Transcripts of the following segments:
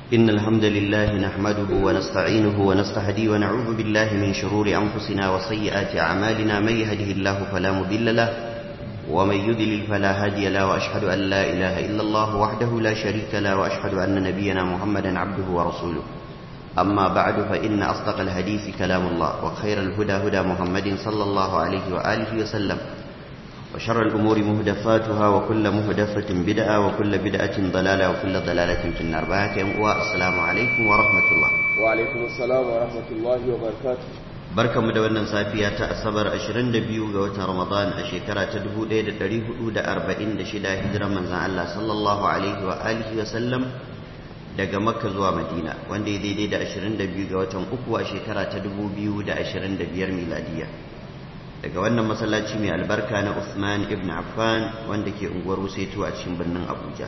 إن الحمد لله نحمده ونستعينه ونستهدي ونعوذ بالله من شرور أنفسنا وسيئات أعمالنا من يهده الله فلا مضل له ومن يضلل فلا هادي له وأشهد أن لا إله إلا الله وحده لا شريك له وأشهد أن نبينا محمدا عبده ورسوله أما بعد فإن أصدق الحديث كلام الله وخير الهدى هدى محمد صلى الله عليه وآله وسلم وشر الأمور مهدفاتها وكل مهدفة بدعة وكل بدعة ضلالة وكل ضلالة في النار بارك والسلام عليكم ورحمة الله وعليكم السلام ورحمة الله وبركاته barkan mu da wannan safiya ta asabar 22 ga watan ramadan a shekara ta 1446 hijiran manzon Allah sallallahu alaihi wa alihi wa sallam daga makka zuwa madina wanda ya daidai da 22 ga watan uku a shekara ta 2025 miladiya daga wannan masallaci mai albarka na Uthman ibn Affan wanda ke unguwar Wuseto a cikin birnin Abuja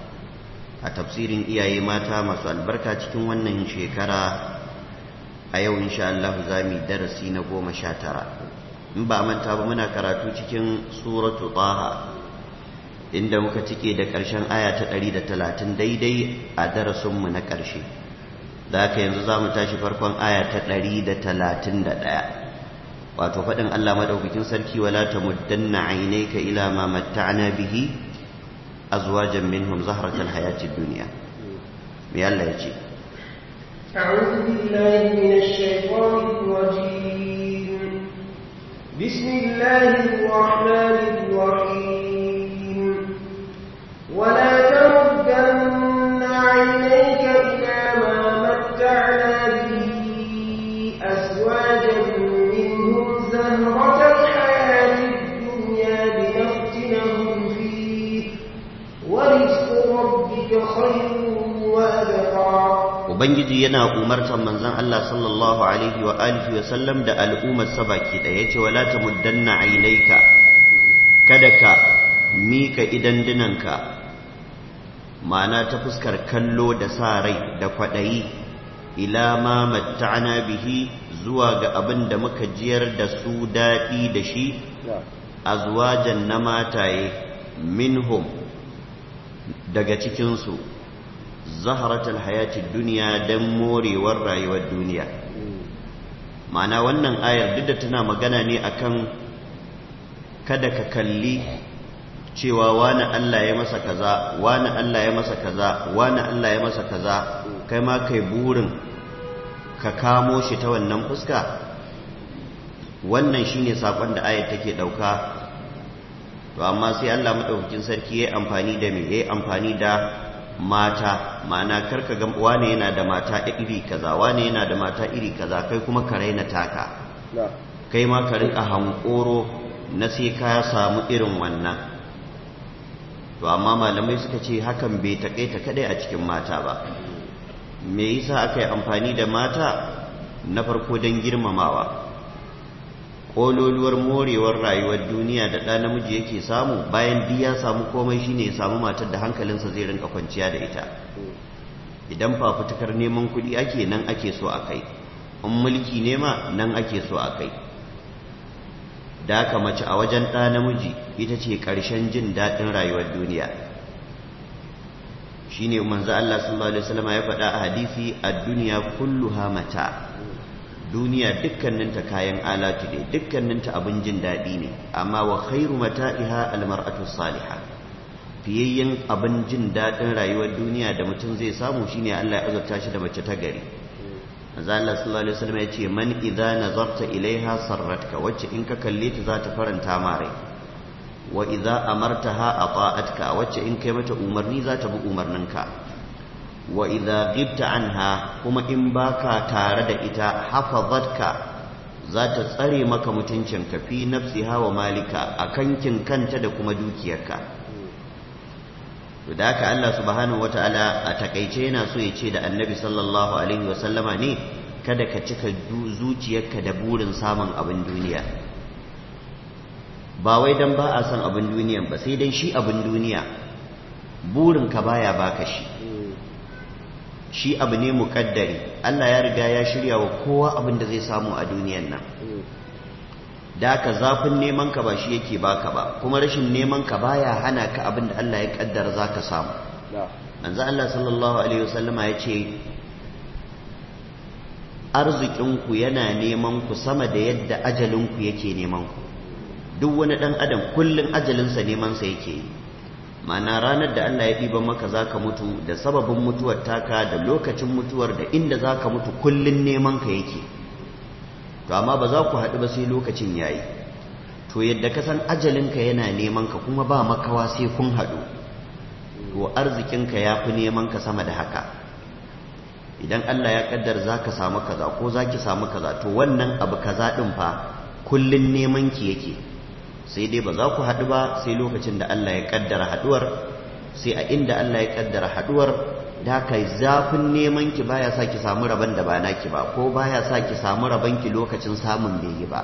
a tafsirin iyaye mata masu albarka cikin wannan shekara a yau insha Allah za mu darasi na goma sha tara in ba manta ba muna karatu cikin suratu taha inda muka cike da ƙarshen aya ta ɗari da talatin daidai a darasinmu na ƙarshe da haka yanzu za mu tashi farkon aya ta ɗari da talatin da ɗaya wato faɗin Allah maɗaukakin sarki wala ta muddanna ainaika ila ma matta'na bihi azwajan minhum zahratal hayatid dunya me Allah ya ce أعوذ بالله من الشيطان الرجيم بسم الله الرحمن الرحيم ولا تمدن عينيك إلى ما متعنا به أزواجا منهم زهرة الحياة الدنيا لنفتنهم فيه ورزق ربك خير وأبقى Ubangiji yana umartar manzon Allah sallallahu alaihi wa alihi wa sallam da al'ummar sa baki da yace wala tamuddanna ainaika kada ka mika idan dinanka ma'ana ta fuskar kallo da sa rai da kwadayi ila ma matta'na bihi zuwa ga abin da muka jiyar da su dadi da shi azwajan na mataye minhum daga cikin su zaharatul hayatid duniya dan morewar rayuwar duniya ma'ana wannan ayar duk da tana magana ne akan kada ka kalli cewa wani Allah ya masa kaza wani Allah ya masa kaza wani Allah ya masa kaza kai ma kai burin ka kamo shi ta wannan fuska wannan shine sakon da ayar take dauka to amma sai Allah madaukakin sarki yayi amfani da me yayi amfani da mata ma'ana karka ga wane yana da mata iri kaza wane yana da mata iri kaza kai kuma ka raina taka kai ma ka rika hankoro na sai ka samu irin wannan to amma malamai suka ce hakan bai takaita kadai a cikin mata ba me yasa aka yi amfani da mata na farko don girmamawa kololuwar morewar rayuwar duniya da ɗa namiji yake samu bayan duk ya samu komai shine ya samu matar da hankalinsa zai rinka kwanciya da ita idan fafutukar neman kuɗi ake nan ake so a kai in mulki nema nan ake so a kai da aka mace a wajen ɗa namiji ita ce ƙarshen jin daɗin rayuwar duniya shine manzo Allah sallallahu alaihi wasallam ya faɗa a hadisi ad-dunya kulluha mata' duniya dukkaninta kayan alatu ne dukkaninta abin jin daɗi ne amma wa khairu mata'iha almar'atu salihah fiyayyen abin jin daɗin rayuwar duniya da mutum zai samu shine Allah ya azurta shi da mace ta gari manzo Allah sallallahu alaihi wasallam ya ce man idza nazarta ilaiha sarratka wacce in ka kalle ta za ta faranta ma rai wa idza amartaha ata'atka wacce in kai mata umarni za ta bi umarninka wa idza ghibta anha kuma in baka tare da ita hafazatka za ta tsare maka mutuncinka fi nafsiha wa malika a kankin kanta da kuma dukiyarka to da haka Allah subhanahu wataala a takaice yana so ya ce da annabi sallallahu alaihi wasallama ne kada ka cika zuciyarka da burin samun abin duniya ba wai dan ba a son abin duniyan ba sai dan shi abin duniya burinka baya baka shi shi abu ne muƙaddari Allah ya riga ya shirya wa kowa abin da zai samu a duniyan nan da ka zafin neman ka ba shi yake baka ba kuma rashin neman ka baya hana ka abin da Allah ya kaddara zaka samu manzo Allah sallallahu alaihi wasallama ya ce arzikinku yana neman ku sama da yadda ajalinku yake neman ku duk wani ɗan adam kullum ajalinsa nemansa yake yi ma'ana ranar da Allah ya ɗiban maka za ka mutu da sababin mutuwar taka da lokacin mutuwar da inda za ka mutu kullum neman ka yake to amma ba za ku haɗu ba sai lokacin ya yi to yadda ka san ajalinka yana neman ka kuma ba makawa sai kun haɗu to arzikinka ya fi neman ka sama da haka idan Allah ya kaddar za ka samu kaza ko za ki samu kaza to wannan abu kaza ɗin fa kullum neman ki yake sai dai ba za ku haɗu ba sai lokacin da Allah ya kaddara haɗuwar sai a inda Allah ya kaddara haɗuwar da kai zafin neman ki baya sa ki samu rabon da ba naki ba ko baya sa ki samu rabon ki lokacin samun bai yi ba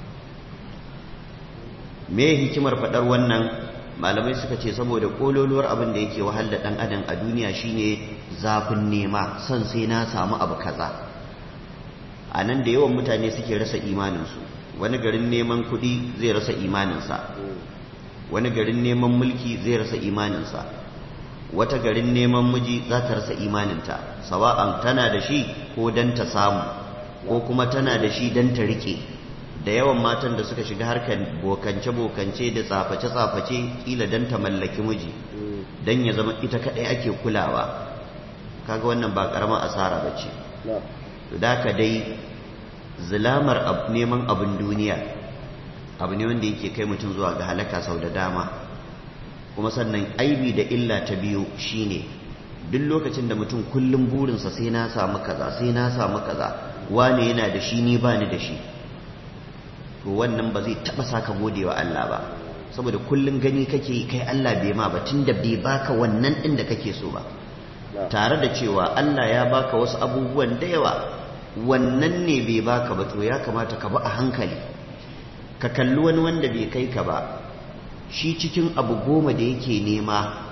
me hikimar faɗar wannan malamai suka ce saboda kololuwar abin da yake wahal da ɗan adam a duniya shine zafin nema son sai na samu abu kaza a nan da yawan mutane suke rasa imaninsu wani garin neman kuɗi zai rasa imaninsa wani garin neman mulki zai rasa imaninsa wata garin neman miji za ta rasa imaninta sawa'an tana da shi ko don ta samu ko kuma tana da shi don ta rike da yawan matan da suka shiga harkar bokance-bokance da tsaface-tsaface kila don ta mallaki miji don ya zama ita kaɗai ake kulawa kaga wannan ba ƙaramar asara ba ce da ka dai zilamar neman abin duniya abu ne wanda yake kai mutum zuwa ga halaka sau da dama kuma sannan aibi da illa ta biyu shine duk lokacin da mutum kullum burinsa sai na samu kaza sai na samu kaza wane yana da shi ni bani da shi to wannan ba zai taba saka gode wa Allah ba saboda kullum gani kake kai Allah bai ma ba tunda bai baka wannan din da kake so ba tare da cewa Allah ya baka wasu abubuwan da yawa wannan ne bai baka ba to ya kamata ka ba a hankali ka kalli wani wanda bai kai ka ba shi cikin abu goma da yake nema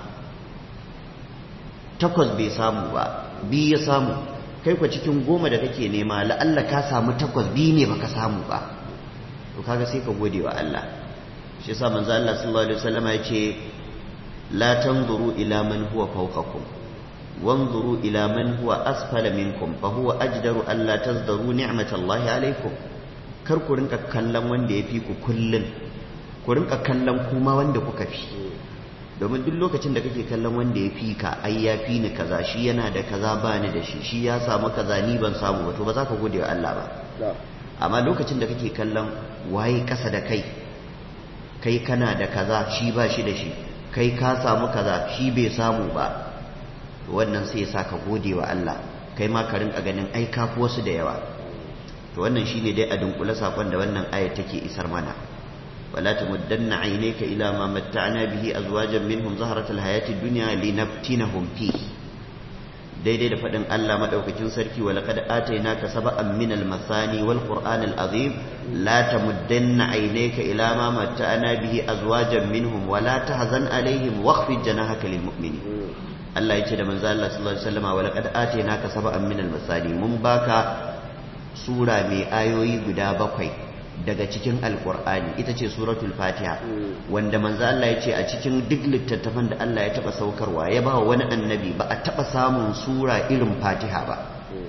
takwas bai samu ba biyu ya samu kai kwa cikin goma da kake nema la'alla ka samu takwas biyu ne baka samu ba to kaga sai ka gode wa Allah shi yasa manzo Allah sallallahu alaihi wasallam ya ce la tanzuru ila man huwa fawqakum wanzuru ila man huwa asfala minkum fa huwa ajdaru alla tazdaru ni'matallahi alaikum kar ku rinka kallon wanda ya fi ku kullun ku rinka kallon kuma wanda kuka fi domin duk lokacin da kake kallon wanda ya fi ka ai ya fi ni kaza shi yana da kaza ba ni da shi shi ya samu kaza ni ban samu ba to ba za ka gode wa Allah ba amma lokacin da kake kallon waye kasa da kai kai kana da kaza shi ba shi da shi kai ka samu kaza shi bai samu ba wannan sai ya sa ka gode wa Allah kai ma ka rinka ganin ai ka fi wasu da yawa to wannan shine dai a dunkule sakon da wannan ayat take isar mana ولا تمدن عينيك إلى ما متعنا به أزواجا منهم زهرة الحياة الدنيا لنفتنهم فيه daidai da faɗin Allah maɗaukakin sarki wa laqad atainaka sab'an min al-masani wal qur'an al-azim la tamuddanna aynaka ila ma matta'ana bihi azwajan minhum wa la tahzan alaihim wakhfid janahaka lil mu'minin Allah yace da manzo Allah sallallahu alaihi wasallam wa laqad atainaka sab'an min al-masani mun baka sura mai ayoyi guda bakwai daga cikin alkur'ani ita ce suratul fatiha wanda manzo Allah ya ce a cikin duk littattafan da Allah ya taba saukarwa ya ba wani annabi ba a taba samun sura irin fatiha ba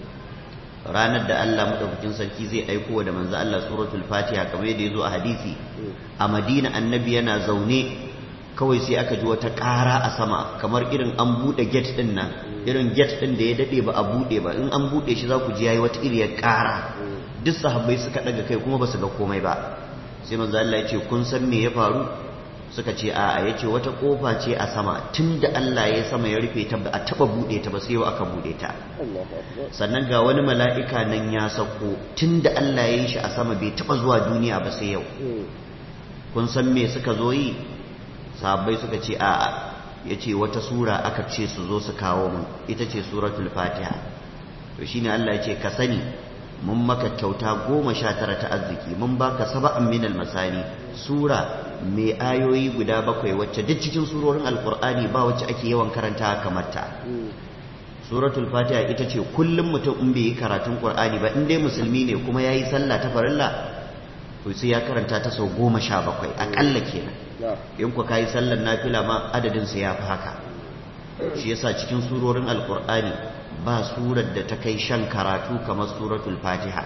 ranar da Allah madaukakin sarki zai aiko da manzo Allah suratul fatiha kamar yadda ya zo a hadisi a madina annabi yana zaune kawai sai aka ji wata ƙara a sama kamar irin an buɗe gate ɗin nan irin gate ɗin da ya daɗe ba a buɗe ba in an buɗe shi za ku ji yayi wata iriyar ƙara duk sahabbai suka daga kai kuma ba su ga komai ba sai manzo Allah ya ce kun san me ya faru suka ce a'a ya ce wata kofa ce a sama tunda Allah ya sama ya rufe ta ba a taba bude ta ba sai yau aka bude ta sannan ga wani mala'ika nan ya sako tunda Allah ya yi shi a sama bai taba zuwa duniya ba sai yau kun san me suka zo yi sahabbai suka ce a'a ya ce wata sura aka ce su zo su kawo mun ita ce suratul fatiha to shine Allah ya ce ka sani mun maka kyauta goma sha tara ta arziki mun baka saba'an minal masani sura mai ayoyi guda bakwai wacce duk cikin surorin alkur'ani ba wacce ake yawan karanta kamar ta suratul fatiha ita ce kullum mutum in bai yi karatun qur'ani ba in dai musulmi ne kuma yayi sallah ta farilla to sai ya karanta ta sau goma sha bakwai akalla kenan in ku kayi sallar nafila ma adadin sa ya fi haka shi yasa cikin surorin alkur'ani ba surar da ta kai shan karatu kamar suratul fatiha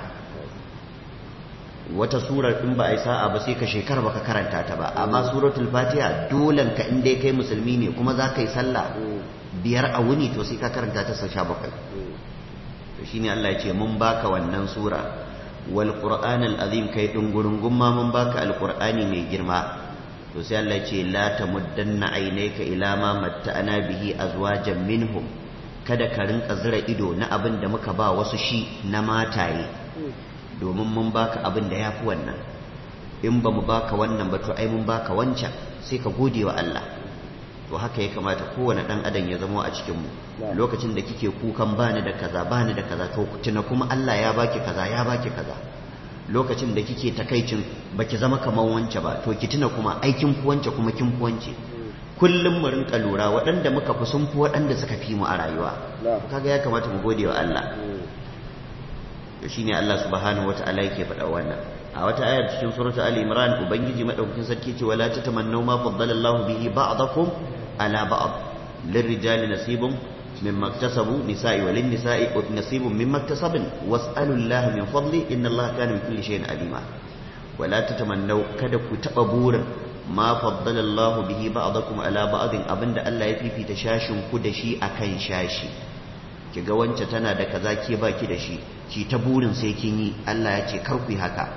wata surar in ba a yi sa'a ba sai ka shekara baka karanta ta ba amma suratul fatiha dolan ka in dai kai musulmi ne kuma za ka yi sallah biyar a wuni to sai ka karanta ta sau sha bakwai to shine Allah ya ce mun baka wannan sura wal qur'an al azim kai dungurungun ma mun baka al qur'ani mai girma to sai Allah ya ce la tamuddanna aynayka ila ma matta'ana bihi azwajan minhum kada ka rinka zira ido na abin da muka ba wasu shi na mataye domin mun baka abin da yafi wannan in ba mu baka wannan ba to ai mun baka wancan sai ka gode wa Allah to haka ya kamata kowane dan adam ya zama a cikin mu lokacin da kike kukan bani da kaza bani da kaza to tuna kuma Allah ya baki kaza ya baki kaza lokacin da kike takaicin baki zama kamar wance ba to ki tuna kuma aikin ku wance kuma kin ku wance kullum mu rinka lura waɗanda muka fi sun fi waɗanda suka fi mu a rayuwa kaga ya kamata mu gode wa Allah to shine Allah subhanahu wataala yake faɗa wannan a wata ayar cikin suratu ali imran ubangiji madaukakin sarki ce wala tatamannu ma faddala Allahu bihi ba'dakum ala ba'd lirrijali nasibun mimma iktasabu nisa'i wa lin-nisa'i nasibun mimma iktasabn was'alu Allah min fadli inna Allah kana bi kulli shay'in alima wala tatamannu kada ku taba burin ma faddala Allahu bihi ba'dakum ala ba'din abinda Allah ya fifita shashin ku da shi akan shashi kiga wance tana da kaza ke baki da shi ki ta burin sai kin yi Allah ya ce kar ku yi haka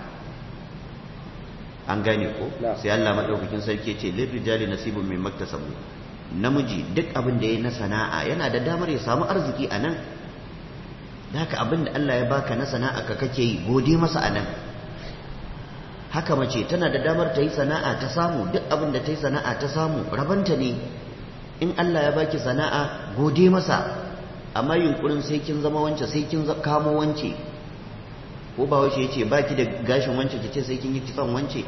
an gane ko sai Allah madaukakin sarki ce lil rijali nasibun min maktasabu namiji duk abin da yayi na sana'a yana da damar ya samu arziki a nan da haka abin da Allah ya baka na sana'a ka kake yi gode masa a nan haka mace tana da damar ta yi sana'a ta samu duk abin da ta yi sana'a ta samu rabanta ne in Allah ya baki sana'a gode masa amma yunkurin sai kin zama wance sai kin kamo wance ko ba wace yace baki da gashin wance kice sai kin yi kitson wance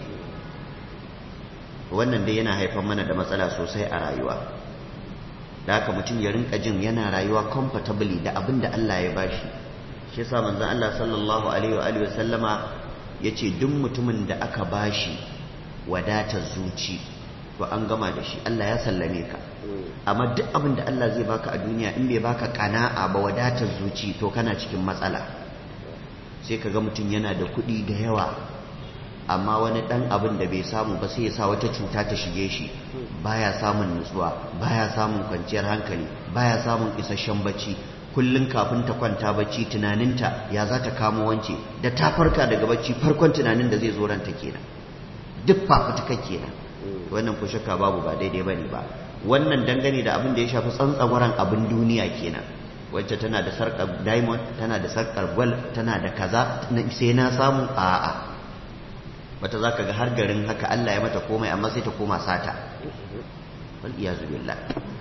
wannan dai yana haifar mana da matsala sosai a rayuwa da haka mutum ya rinka jin yana rayuwa comfortably da abin da Allah ya bashi shi yasa manzon Allah sallallahu alaihi wa alihi wasallama yace duk mutumin da aka bashi wadatar zuci to an gama da shi Allah ya sallame ka amma duk abin da Allah zai baka a duniya in bai baka kana'a ba wadatar zuci to kana cikin matsala sai ka ga mutum yana da kuɗi da yawa amma wani ɗan abin da bai samu ba sai ya sa wata cuta ta shige shi baya samun nutsuwa baya samun kwanciyar hankali baya samun isasshen bacci kullum kafin ta kwanta bacci tunaninta ya za ta kamo wance da ta farka daga bacci farkon tunanin da zai zo ranta kenan duk fafutuka kenan wannan ko shakka babu ba daidai bane ba wannan dangane da abin da ya shafi tsantsagwaran abin duniya kenan wacce tana da sarkar diamond tana da sarkar gwal tana da kaza sai na samu a'a wata za ka ga har garin haka Allah ya mata komai amma sai ta koma sata wal iyazu billah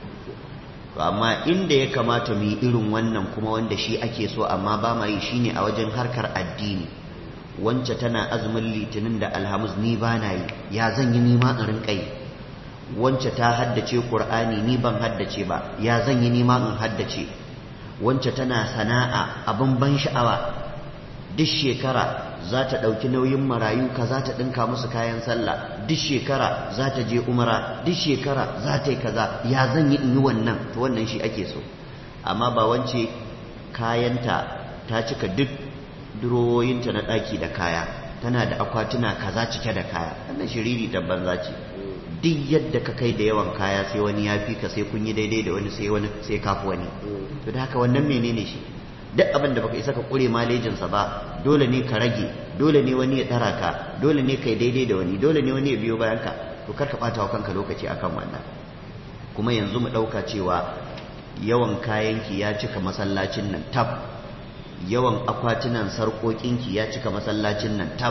to amma inda ya kamata mu yi irin wannan kuma wanda shi ake so amma ba ma yi shine a wajen harkar addini wance tana azumin litinin da alhamis ni ba na yi ya zan yi nima in rinka yi wance ta haddace qur'ani ni ban haddace ba ya zan yi nima in haddace wance tana sana'a abin ban sha'awa duk shekara za ta ɗauki nauyin marayu ka za ta ɗinka musu kayan sallah duk shekara za ta je umara duk shekara za ta yi kaza ya zan yi in yi wannan to wannan shi ake so amma ba wance kayanta ta cika duk durowoyinta na ɗaki da kaya tana da akwatuna kaza cike da kaya wannan shiriri da banza ce duk yadda ka kai da yawan kaya sai wani ya fi ka sai kun yi daidai da wani sai wani sai kafi wani to da haka wannan menene shi duk abin da baka isa ka kure malejinsa ba dole ne ka rage dole ne wani ya tsara ka dole ne kai daidai da wani dole ne wani ya biyo bayan ka to kar ka bata wa kanka lokaci akan wannan kuma yanzu mu dauka cewa yawan kayanki ya cika masallacin nan tab yawan akwatunan sarƙoƙinki ya cika masallacin nan tab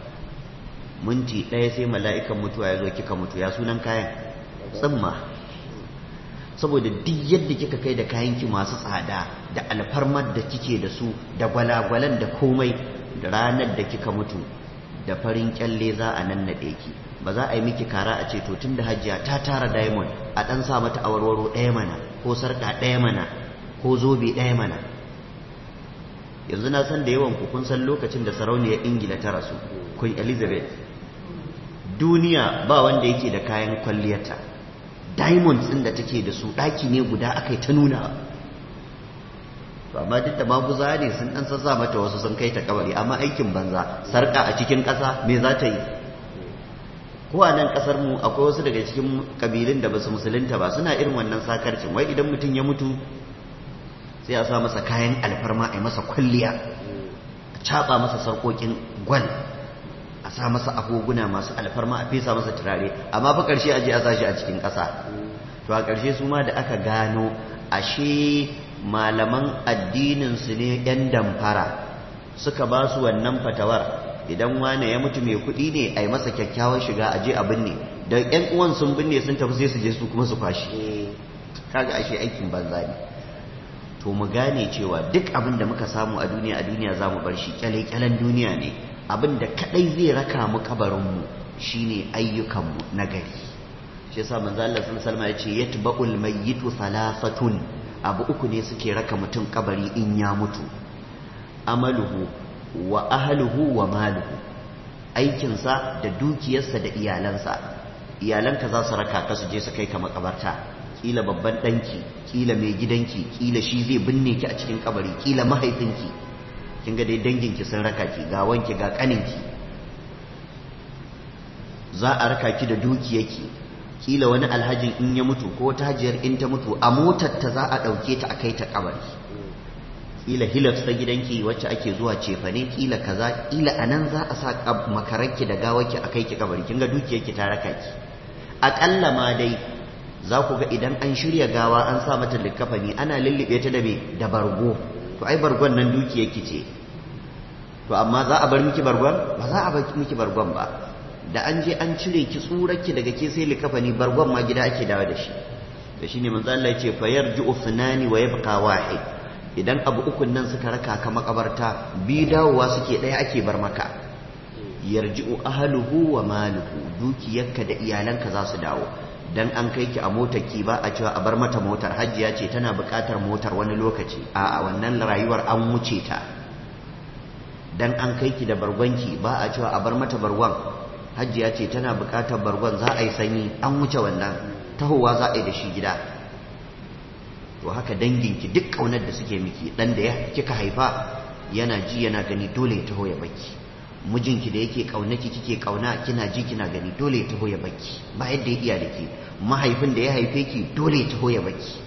minti ɗaya sai mala'ikan mutuwa ya zo kika mutu ya sunan kayan tsimma saboda duk yadda kika kai da kayanki masu tsada da alfarmar da kike da su da gwalagwalan da komai da ranar da kika mutu da farin kyalle za a nan naɗe ki ba za a yi miki kara a ce to tun da hajiya ta tara diamond a ɗan sa mata awarwaro ɗaya mana ko sarƙa ɗaya mana ko zobe ɗaya mana yanzu na san da yawan ku kun san lokacin da sarauniyar ingila ta rasu queen elizabeth duniya ba wanda yake da kayan kwalliyarta diamonds ɗin da take da su ɗaki ne guda aka yi ta nuna to amma duk da maguza ne sun ɗan sassa mata wasu sun kai ta kabari amma aikin banza sarƙa a cikin ƙasa me za ta yi ko a nan ƙasar mu akwai wasu daga cikin ƙabilun da ba su musulunta ba suna irin wannan sakarcin wai idan mutum ya mutu sai a sa masa kayan alfarma a yi masa kwalliya a caɓa masa sarƙoƙin gwal a sa masa agoguna masu alfarma a fesa masa turare amma fa ƙarshe a je a sashi a cikin ƙasa to a ƙarshe su ma da aka gano ashe malaman addininsu ne 'yan damfara suka ba su wannan fatawar idan wane ya mutu mai kuɗi ne a yi masa kyakkyawan shiga a je a binne da 'yan uwan sun binne sun tafi sai su je su kuma su kwashi kaga ashe aikin banza ne to mu gane cewa duk abin da muka samu a duniya a duniya za mu bar shi kyale-kyalen duniya ne abin da kadai zai raka mu kabarinmu shine ayyukanmu na gari shi yasa manzo Allah sallallahu alaihi ya ce yatba'ul mayyitu thalathatun abu uku ne suke raka mutum kabari in ya mutu amaluhu wa ahluhu wa maluhu aikinsa da dukiyarsa da iyalansa iyalanka za su raka ka su je su kai ka makabarta kila babban ɗanki kila mai gidanki kila shi zai binne ki a cikin kabari kila mahaifinki kin ga dai danginki sun raka ki ga wanki ga kaninki za a raka ki da dukiyarki kila wani alhajin in ya mutu ko ta hajiyar in ta mutu a motar ta za a ɗauke ta a kai ta kabari kila hilux ta gidanki wacce ake zuwa cefane kila kaza kila anan za a sa makararki da gawarki a kai ki kabari kin ga dukiyarki ta raka ki aƙalla ma dai za ku ga idan an shirya gawa an sa mata likafani ana lullube ta da me da bargo to ai bargon nan dukiyarki ce to amma za a bar miki bargon ba za a bar miki bargon ba da an je an cire ki tsurarki daga ke sai likafani bargon ma gida ake dawo da shi da shine manzo Allah ya ce fa yarji'u sunani wa yabqa wahid idan abu ukun nan suka raka ka makabarta bi dawowa suke daya ake bar maka yarji'u ahluhu wa maluhu dukiyarka da iyalanka za su dawo dan an kai ki a motar ki ba a cewa a bar mata motar hajjiya ce tana buƙatar motar wani lokaci a wannan rayuwar an wuce ta dan an kai ki da bargonki ba a cewa a bar mata bargon hajjiya ce tana buƙatar bargon za a yi sanyi an wuce wannan tahowa za a yi da shi gida to haka danginki duk ƙaunar da suke miki dan da ya kika haifa yana ji yana gani dole ya taho ya baki mijinki da yake kaunaki kike kauna kina ji kina gani dole ya taho ya baki ba yadda ya iya da ke mahaifin da ya haife ki dole ya taho ya baki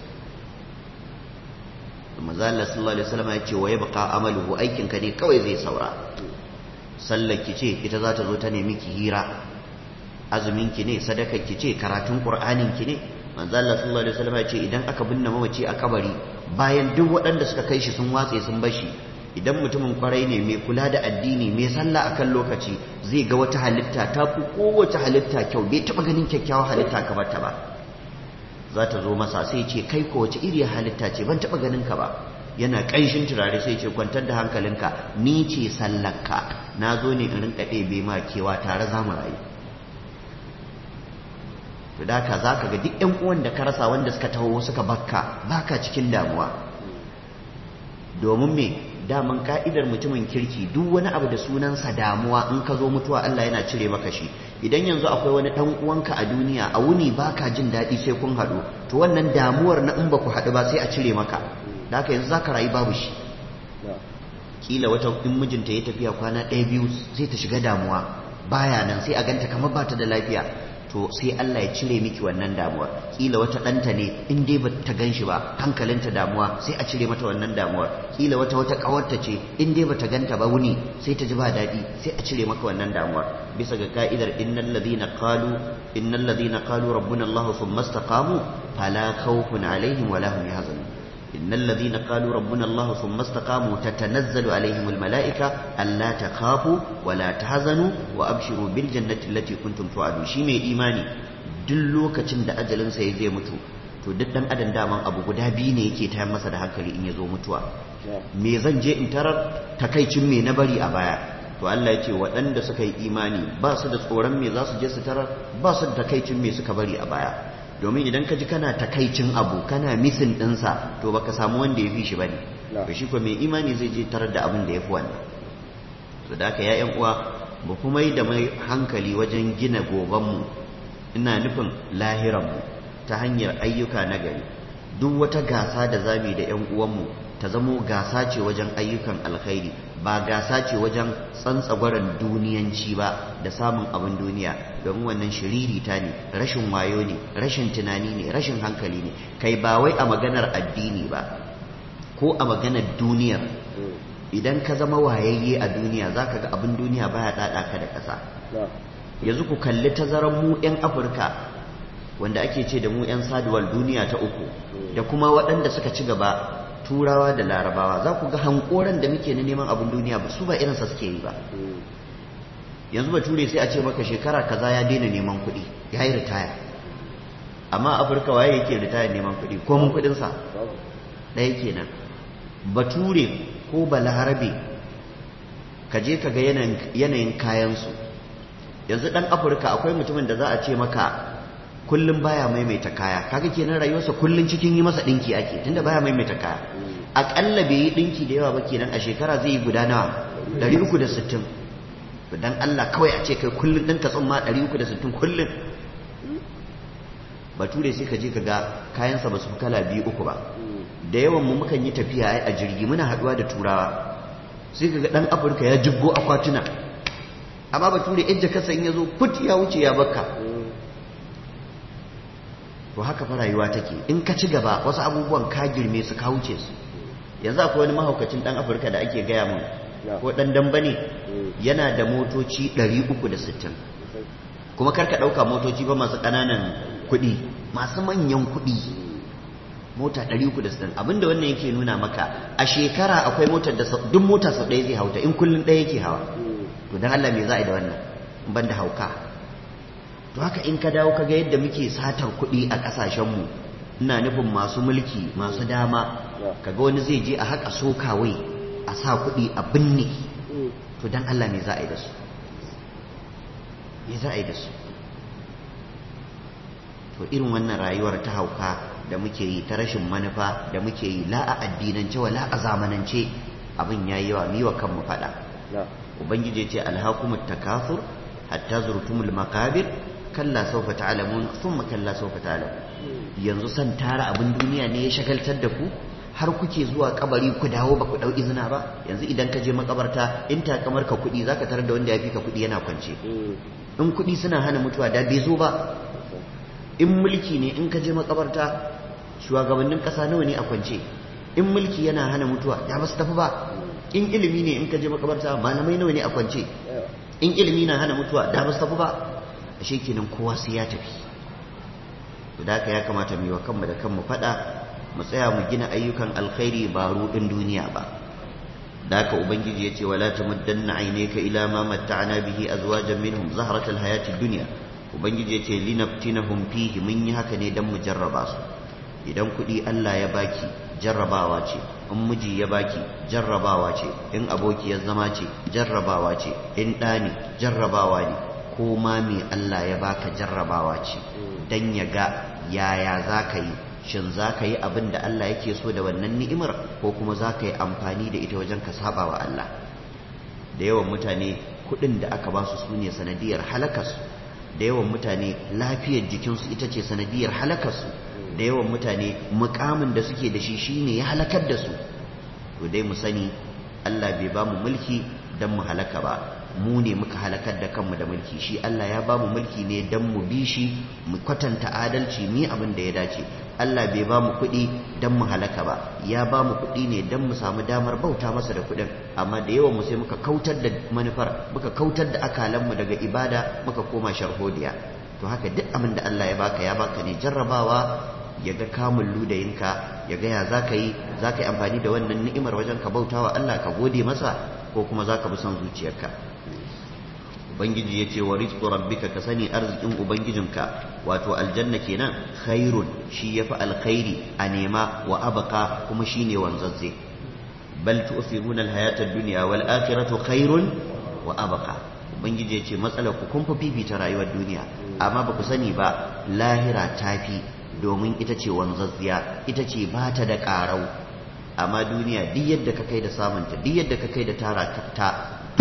manzo Allah sallallahu alaihi wasallam ya ce wa yabqa amaluhu aikin ka ne kawai zai saura sallar ki ce ita za ta zo ta nemi ki hira azumin ki ne sadakar ki ce karatun qur'anin ki ne manzo Allah sallallahu alaihi wasallam ya ce idan aka binne mamaci a kabari bayan duk waɗanda suka kai shi sun watse sun bashi idan mutumin kwarai ne mai kula da addini mai sallah akan lokaci zai ga wata halitta ta fi kowace halitta kyau bai taɓa ganin kyakkyawar halitta kamar ta ba za ta zo masa sai ce kai ko wace iriya halitta ce ban taɓa ganin ka ba yana ƙanshin turare sai ce kwantar da hankalinka ni ce sallarka na zo ne in rinka ɗebe ma kewa tare za mu rayu to da ka za ka ga duk ƴan uwan da ka rasa wanda suka taho suka bakka baka cikin damuwa domin me daman ka'idar mutumin kirki duk wani abu da sunansa damuwa in ka zo mutuwa Allah yana cire maka shi idan yanzu akwai wani dan uwanka a duniya a wuni baka jin daɗi sai kun haɗu to wannan damuwar na in ba ku haɗu ba sai a cire maka da haka yanzu zaka rayu babu shi kila wata in mijinta ya tafiya kwana ɗaya biyu sai ta shiga damuwa baya nan sai a ganta kamar ba ta da lafiya to sai Allah ya cire miki wannan damuwar kila wata ɗanta ne in dai ba ta gan shi ba hankalinta damuwa sai a cire mata wannan damuwar kila wata wata ƙawarta ce in dai ba ta ganta ba wuni sai ta ji ba daɗi sai a cire maka wannan damuwar bisa ga ka'idar innal ladhina qalu innal ladhina qalu rabbuna Allah thumma istaqamu fala khawfun alaihim wala hum yahzanun إن الذين قالوا ربنا الله ثم استقاموا تتنزل عليهم الملائكة ألا تخافوا ولا تحزنوا وأبشروا بالجنة التي كنتم توعدون شي mai imani duk lokacin da ajalinsa ya zai mutu to duk dan adam daman abu guda biyu ne yake tayar masa da hankali in ya zo mutuwa me zan je in tarar takaicin me na bari a baya to Allah ya ce waɗanda suka yi imani ba su da tsoron me za su je su tarar ba su da takaicin me suka bari a baya domin idan ka ji kana takaicin abu kana misin ɗinsa to baka samu wanda ya fi shi bane to shi ko mai imani zai je tarar da abin da ya fi wannan to da haka ya uwa mu kuma yi da mai hankali wajen gina gobanmu ina nufin lahiranmu ta hanyar ayyuka na gari duk wata gasa da zami da ƴan uwanmu ta zamo gasa ce wajen ayyukan alkhairi ba gasa ce wajen tsantsagwaran duniyanci ba da samun abin duniya domin wannan shiririta ne rashin wayo ne rashin tunani ne rashin hankali ne kai ba wai a maganar addini ba ko a maganar duniyar idan ka zama wayayye a duniya za ka ga abin duniya baya ɗaɗa ka da ƙasa yanzu ku kalli tazarar mu 'yan afirka wanda ake ce da mu 'yan saduwar duniya ta uku da kuma waɗanda suka ci gaba turawa da larabawa za ku ga hankoran da muke na neman abin duniya ba su ba irinsa suke yi ba yanzu ba ture sai a ce maka shekara kaza ya daina neman kuɗi ya yi ritaya amma afirka waye yake ritaya neman kuɗi ko mun kuɗinsa ɗaya kenan bature ko balarabe ka je ka ga yanayin kayansu yanzu ɗan afirka akwai mutumin da za a ce maka kullum baya maimaita kaya kaga kenan rayuwarsa kullum cikin yi masa ɗinki ake tunda baya maimaita kaya aƙalla bai yi ɗinki da yawa ba kenan a shekara zai yi guda nawa 360 dan Allah kawai a ce kai kullum ɗinka tsumma 360 kullum bature sai ka je ka ga kayansa ba su kala biyu uku ba da yawan mu mukan yi tafiya a jirgi muna haduwa da turawa sai kaga dan afirka ya jibgo akwatuna amma bature yadda kasa in yazo put ya wuce ya bakka to haka fa rayuwa take in ka ci gaba wasu abubuwan ka girme su ka wuce su yanzu akwai wani mahaukacin dan afirka da ake gaya mun ko dan damba ne yana da motoci 360 kuma karka dauka motoci ba masu kananan kuɗi masu manyan kuɗi mota 360 abinda wannan yake nuna maka a shekara akwai motar da duk mota sau ɗaya zai hauta in kullum ɗaya yake hawa to don Allah me za a yi da wannan ban da hauka to haka in ka dawo kaga yadda muke satar kuɗi a ƙasashenmu ina nufin masu mulki masu dama kaga wani zai je a haƙa sokawai a sa kuɗi a binne to don Allah me za a yi da su me za a yi da su to irin wannan rayuwar ta hauka da muke yi ta rashin manufa da muke yi la a addinance wa la a zamanance abin ya yi wa miwa kanmu faɗa ubangiji ce alhakumut takafur hatta zurtumul makabir kalla sawfa ta'lamun thumma kalla sawfa ta'lamun yanzu san tara abin duniya ne ya shagaltar da ku har kuke zuwa kabari ku dawo ba ku dau izina ba yanzu idan ka je makabarta in ta kamar ka kuɗi zaka tarar da wanda ya fi ka kuɗi yana kwance in kuɗi suna hana mutuwa da bai zo ba in mulki ne in ka je makabarta shugabannin ƙasa nawa ne a kwance in mulki yana hana mutuwa ya ba su tafi ba in ilimi ne in ka je makabarta malamai nawa ne a kwance in ilimi na hana mutuwa da ba su tafi ba ashe kenan kowa sai ya tafi to da haka ya kamata mu yi wa kanmu da kanmu faɗa mu tsaya mu gina ayyukan alkhairi ba ruɗin duniya ba da haka ubangiji ya ce wala tamuddanna aynaka ila ma matta'na bihi azwajan minhum zahratal hayatid dunya ubangiji ya ce linaftinahum fihi mun yi haka ne dan mu jarraba su idan kuɗi Allah ya baki jarrabawa ce in miji ya baki jarrabawa ce in aboki ya zama ce jarrabawa ce in ɗa ne jarrabawa ne ko ma me Allah ya baka jarrabawa ce dan ya ga yaya za ka yi shin za ka yi abin da Allah yake so da wannan ni'imar ko kuma za ka yi amfani da ita wajen ka saba wa Allah da yawan mutane kuɗin da aka ba su su ne sanadiyar halakarsu da yawan mutane lafiyar jikinsu ita ce sanadiyar halakarsu da yawan mutane mukamin da suke da shi shine ya halakar da su to dai mu sani Allah bai ba mu mulki don mu halaka ba mu ne muka halakar da kanmu da mulki shi Allah ya ba mu mulki ne don mu bi shi mu kwatanta adalci ni abin da ya dace Allah bai ba mu kuɗi don mu halaka ba ya ba mu kuɗi ne don mu samu damar bauta masa da kuɗin amma da yawan mu sai muka kautar da manufar muka kautar da akalanmu daga ibada muka koma sharhodiya to haka duk abin da Allah ya baka ya baka ne jarrabawa ya ga kamun ludayinka ya ga ya za ka yi za ka yi amfani da wannan ni'imar wajen ka bauta wa Allah ka gode masa ko kuma za ka bi son zuciyarka ubangiji ya ce wa rizqu rabbika ka sani arzikin ubangijinka wato aljanna kenan khairun shi yafi alkhairi a nema wa abqa kuma shine wanzazze bal tu'thiruna alhayata ad-dunya wal akhiratu khairun wa abqa ubangiji ya ce matsalar ku kun fi fifita rayuwar duniya amma ba ku sani ba lahira tafi domin ita ce wanzazziya ita ce ba ta da ƙarau amma duniya duk yadda ka kai da samunta duk yadda ka kai da tara ta to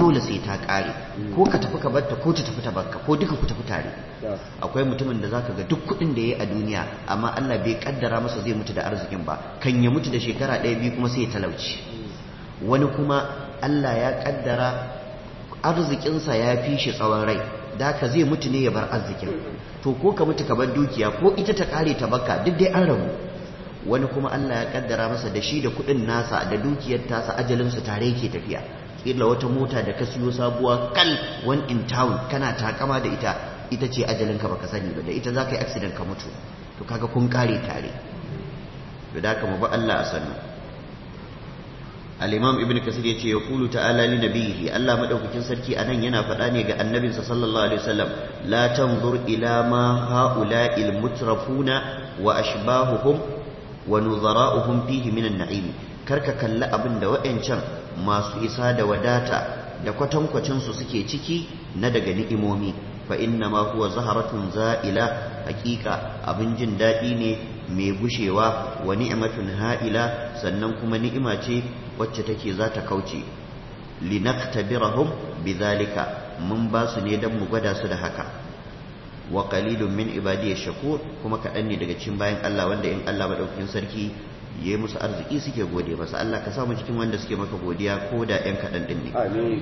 dole sai ta kare ko ka tafi ka barta ko ta tafi ta barka ko duka ku tafi tare akwai mutumin da zaka ga duk kuɗin da yayi a duniya amma Allah bai kaddara masa zai mutu da arzikin ba kan ya mutu da shekara ɗaya biyu kuma sai ya talauci wani kuma Allah ya kaddara arzikinsa ya fi shi tsawon rai da ka zai mutu ne ya bar arzikin to ko ka mutu ka bar dukiya ko ita ta kare ta baka duk dai an rabu wani kuma Allah ya kaddara masa da shi da kuɗin nasa da dukiyar tasa ajalinsu tare yake tafiya kila wata mota da ka siyo sabuwa kal one in town kana takama da ita ita ce ajalinka baka sani ba da ita za ka yi accident ka mutu to kaga kun kare tare to da ka mu ba Allah a sannu al-imam ibn kasir yace ya qulu ta'ala li nabiyhi Allah madaukakin sarki anan yana faɗa ne ga annabinsa sallallahu alaihi wasallam la tanzur ila ma ha'ula'il mutrafuna wa ashbahuhum wa nuzara'uhum fihi minan na'im karka kalli abin da wa'ancan masu isa da wadata da kwatankwacin su suke ciki na daga ni'imomi fa inna ma huwa zaharatun za'ila hakika abin jin daɗi ne mai gushewa wa ni'matun ha'ila sannan kuma ni'ima ce wacce take za ta kauce linaktabirahum bidhalika mun ba su ne dan mu gwada su da haka wa qalilun min ibadiy shakur kuma kaɗan ne daga cikin bayan Allah wanda in Allah madaukakin sarki yayi musu arziki suke gode masa Allah ka samu cikin wanda suke maka godiya ko da ƴan kaɗan ɗin ne amin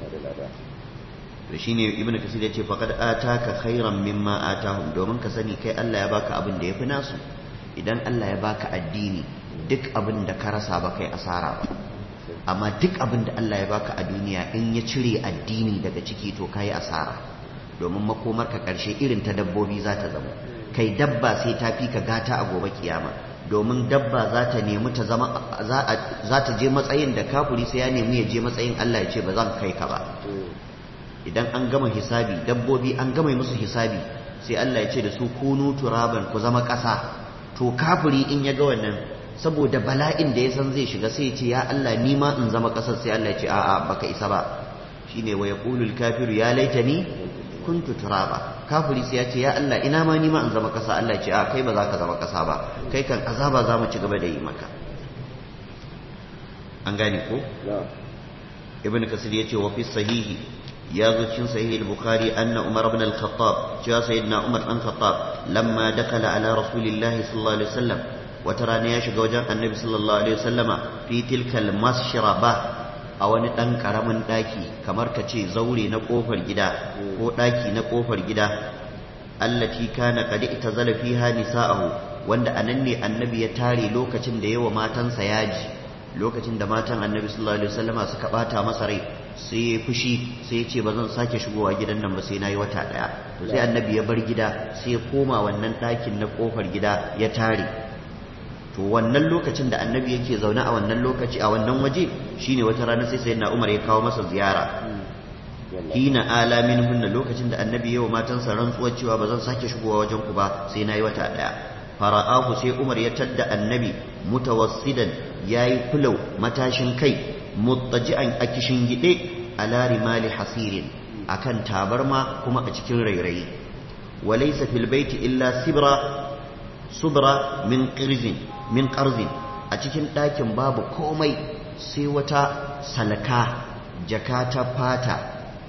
to shine ibnu kasir yace faqad ataka khairan mimma atahum domin ka sani kai Allah ya baka abin da yafi nasu idan Allah ya baka addini duk abin da ka rasa ba kai asara ba amma duk abin da Allah ya baka a duniya in ya cire addini daga ciki to kai asara domin makomar ka karshe irin ta dabbobi za ta zama kai dabba sai ta fi ka gata a gobe kiyama domin dabba za ta nemi ta zama za ta je matsayin da kafuri sai ya nemi ya je matsayin Allah ya ce ba zan kai ka ba idan an gama hisabi dabbobi an gama musu hisabi sai Allah ya ce da su kunu turaban ku zama ƙasa to kafiri in ya ga wannan saboda bala'in da ya san zai shiga sai ya ce ya Allah ni ma in zama ƙasar sai Allah ya ce a'a baka isa ba shine wa yaqulul kafiru ya laitani kuntu turaba kafiri sai ya ce ya Allah ina ma ni ma in zama ƙasa Allah ya ce a kai ba za ka zama ƙasa ba kai kan azaba za mu ci gaba da yi maka an gane ko ibn kasir ya ce wa fi sahihi ya zo cikin sahih al-bukhari anna umar ibn al-khattab cewa sayyidina umar dan khattab lamma dakala ala rasulillahi sallallahu alaihi wasallam wata rana ya shiga wajen annabi sallallahu alaihi wasallama fi tilka al-mashraba a wani dan karamin daki kamar ka ce zaure na kofar gida ko daki na kofar gida allati kana qad itazala fiha nisa'ahu wanda anan ne annabi ya tare lokacin da yawa matansa yaji lokacin da matan annabi sallallahu alaihi wasallama suka bata masa rai sai ya fushi sai ya ce ba zan sake shigowa gidan nan ba sai na yi wata ɗaya to sai annabi ya bar gida sai ya koma wannan ɗakin na ƙofar gida ya tare to wannan lokacin da annabi yake zaune a wannan lokaci a wannan waje shine wata rana sai sayyidina Umar ya kawo masa ziyara hina ala minhunna lokacin da annabi yawa matansa rantsuwar cewa ba zan sake shigowa wajen ku ba sai na yi wata ɗaya fara'ahu sai Umar ya tadda annabi mutawassidan yayi fulau matashin kai muttaji'an a kishin gide ala rimali hasirin akan tabarma kuma a cikin rairayi walaysa fil baiti illa sibra subra min qirzin min qarzin a cikin ɗakin babu komai sai wata salaka jaka ta fata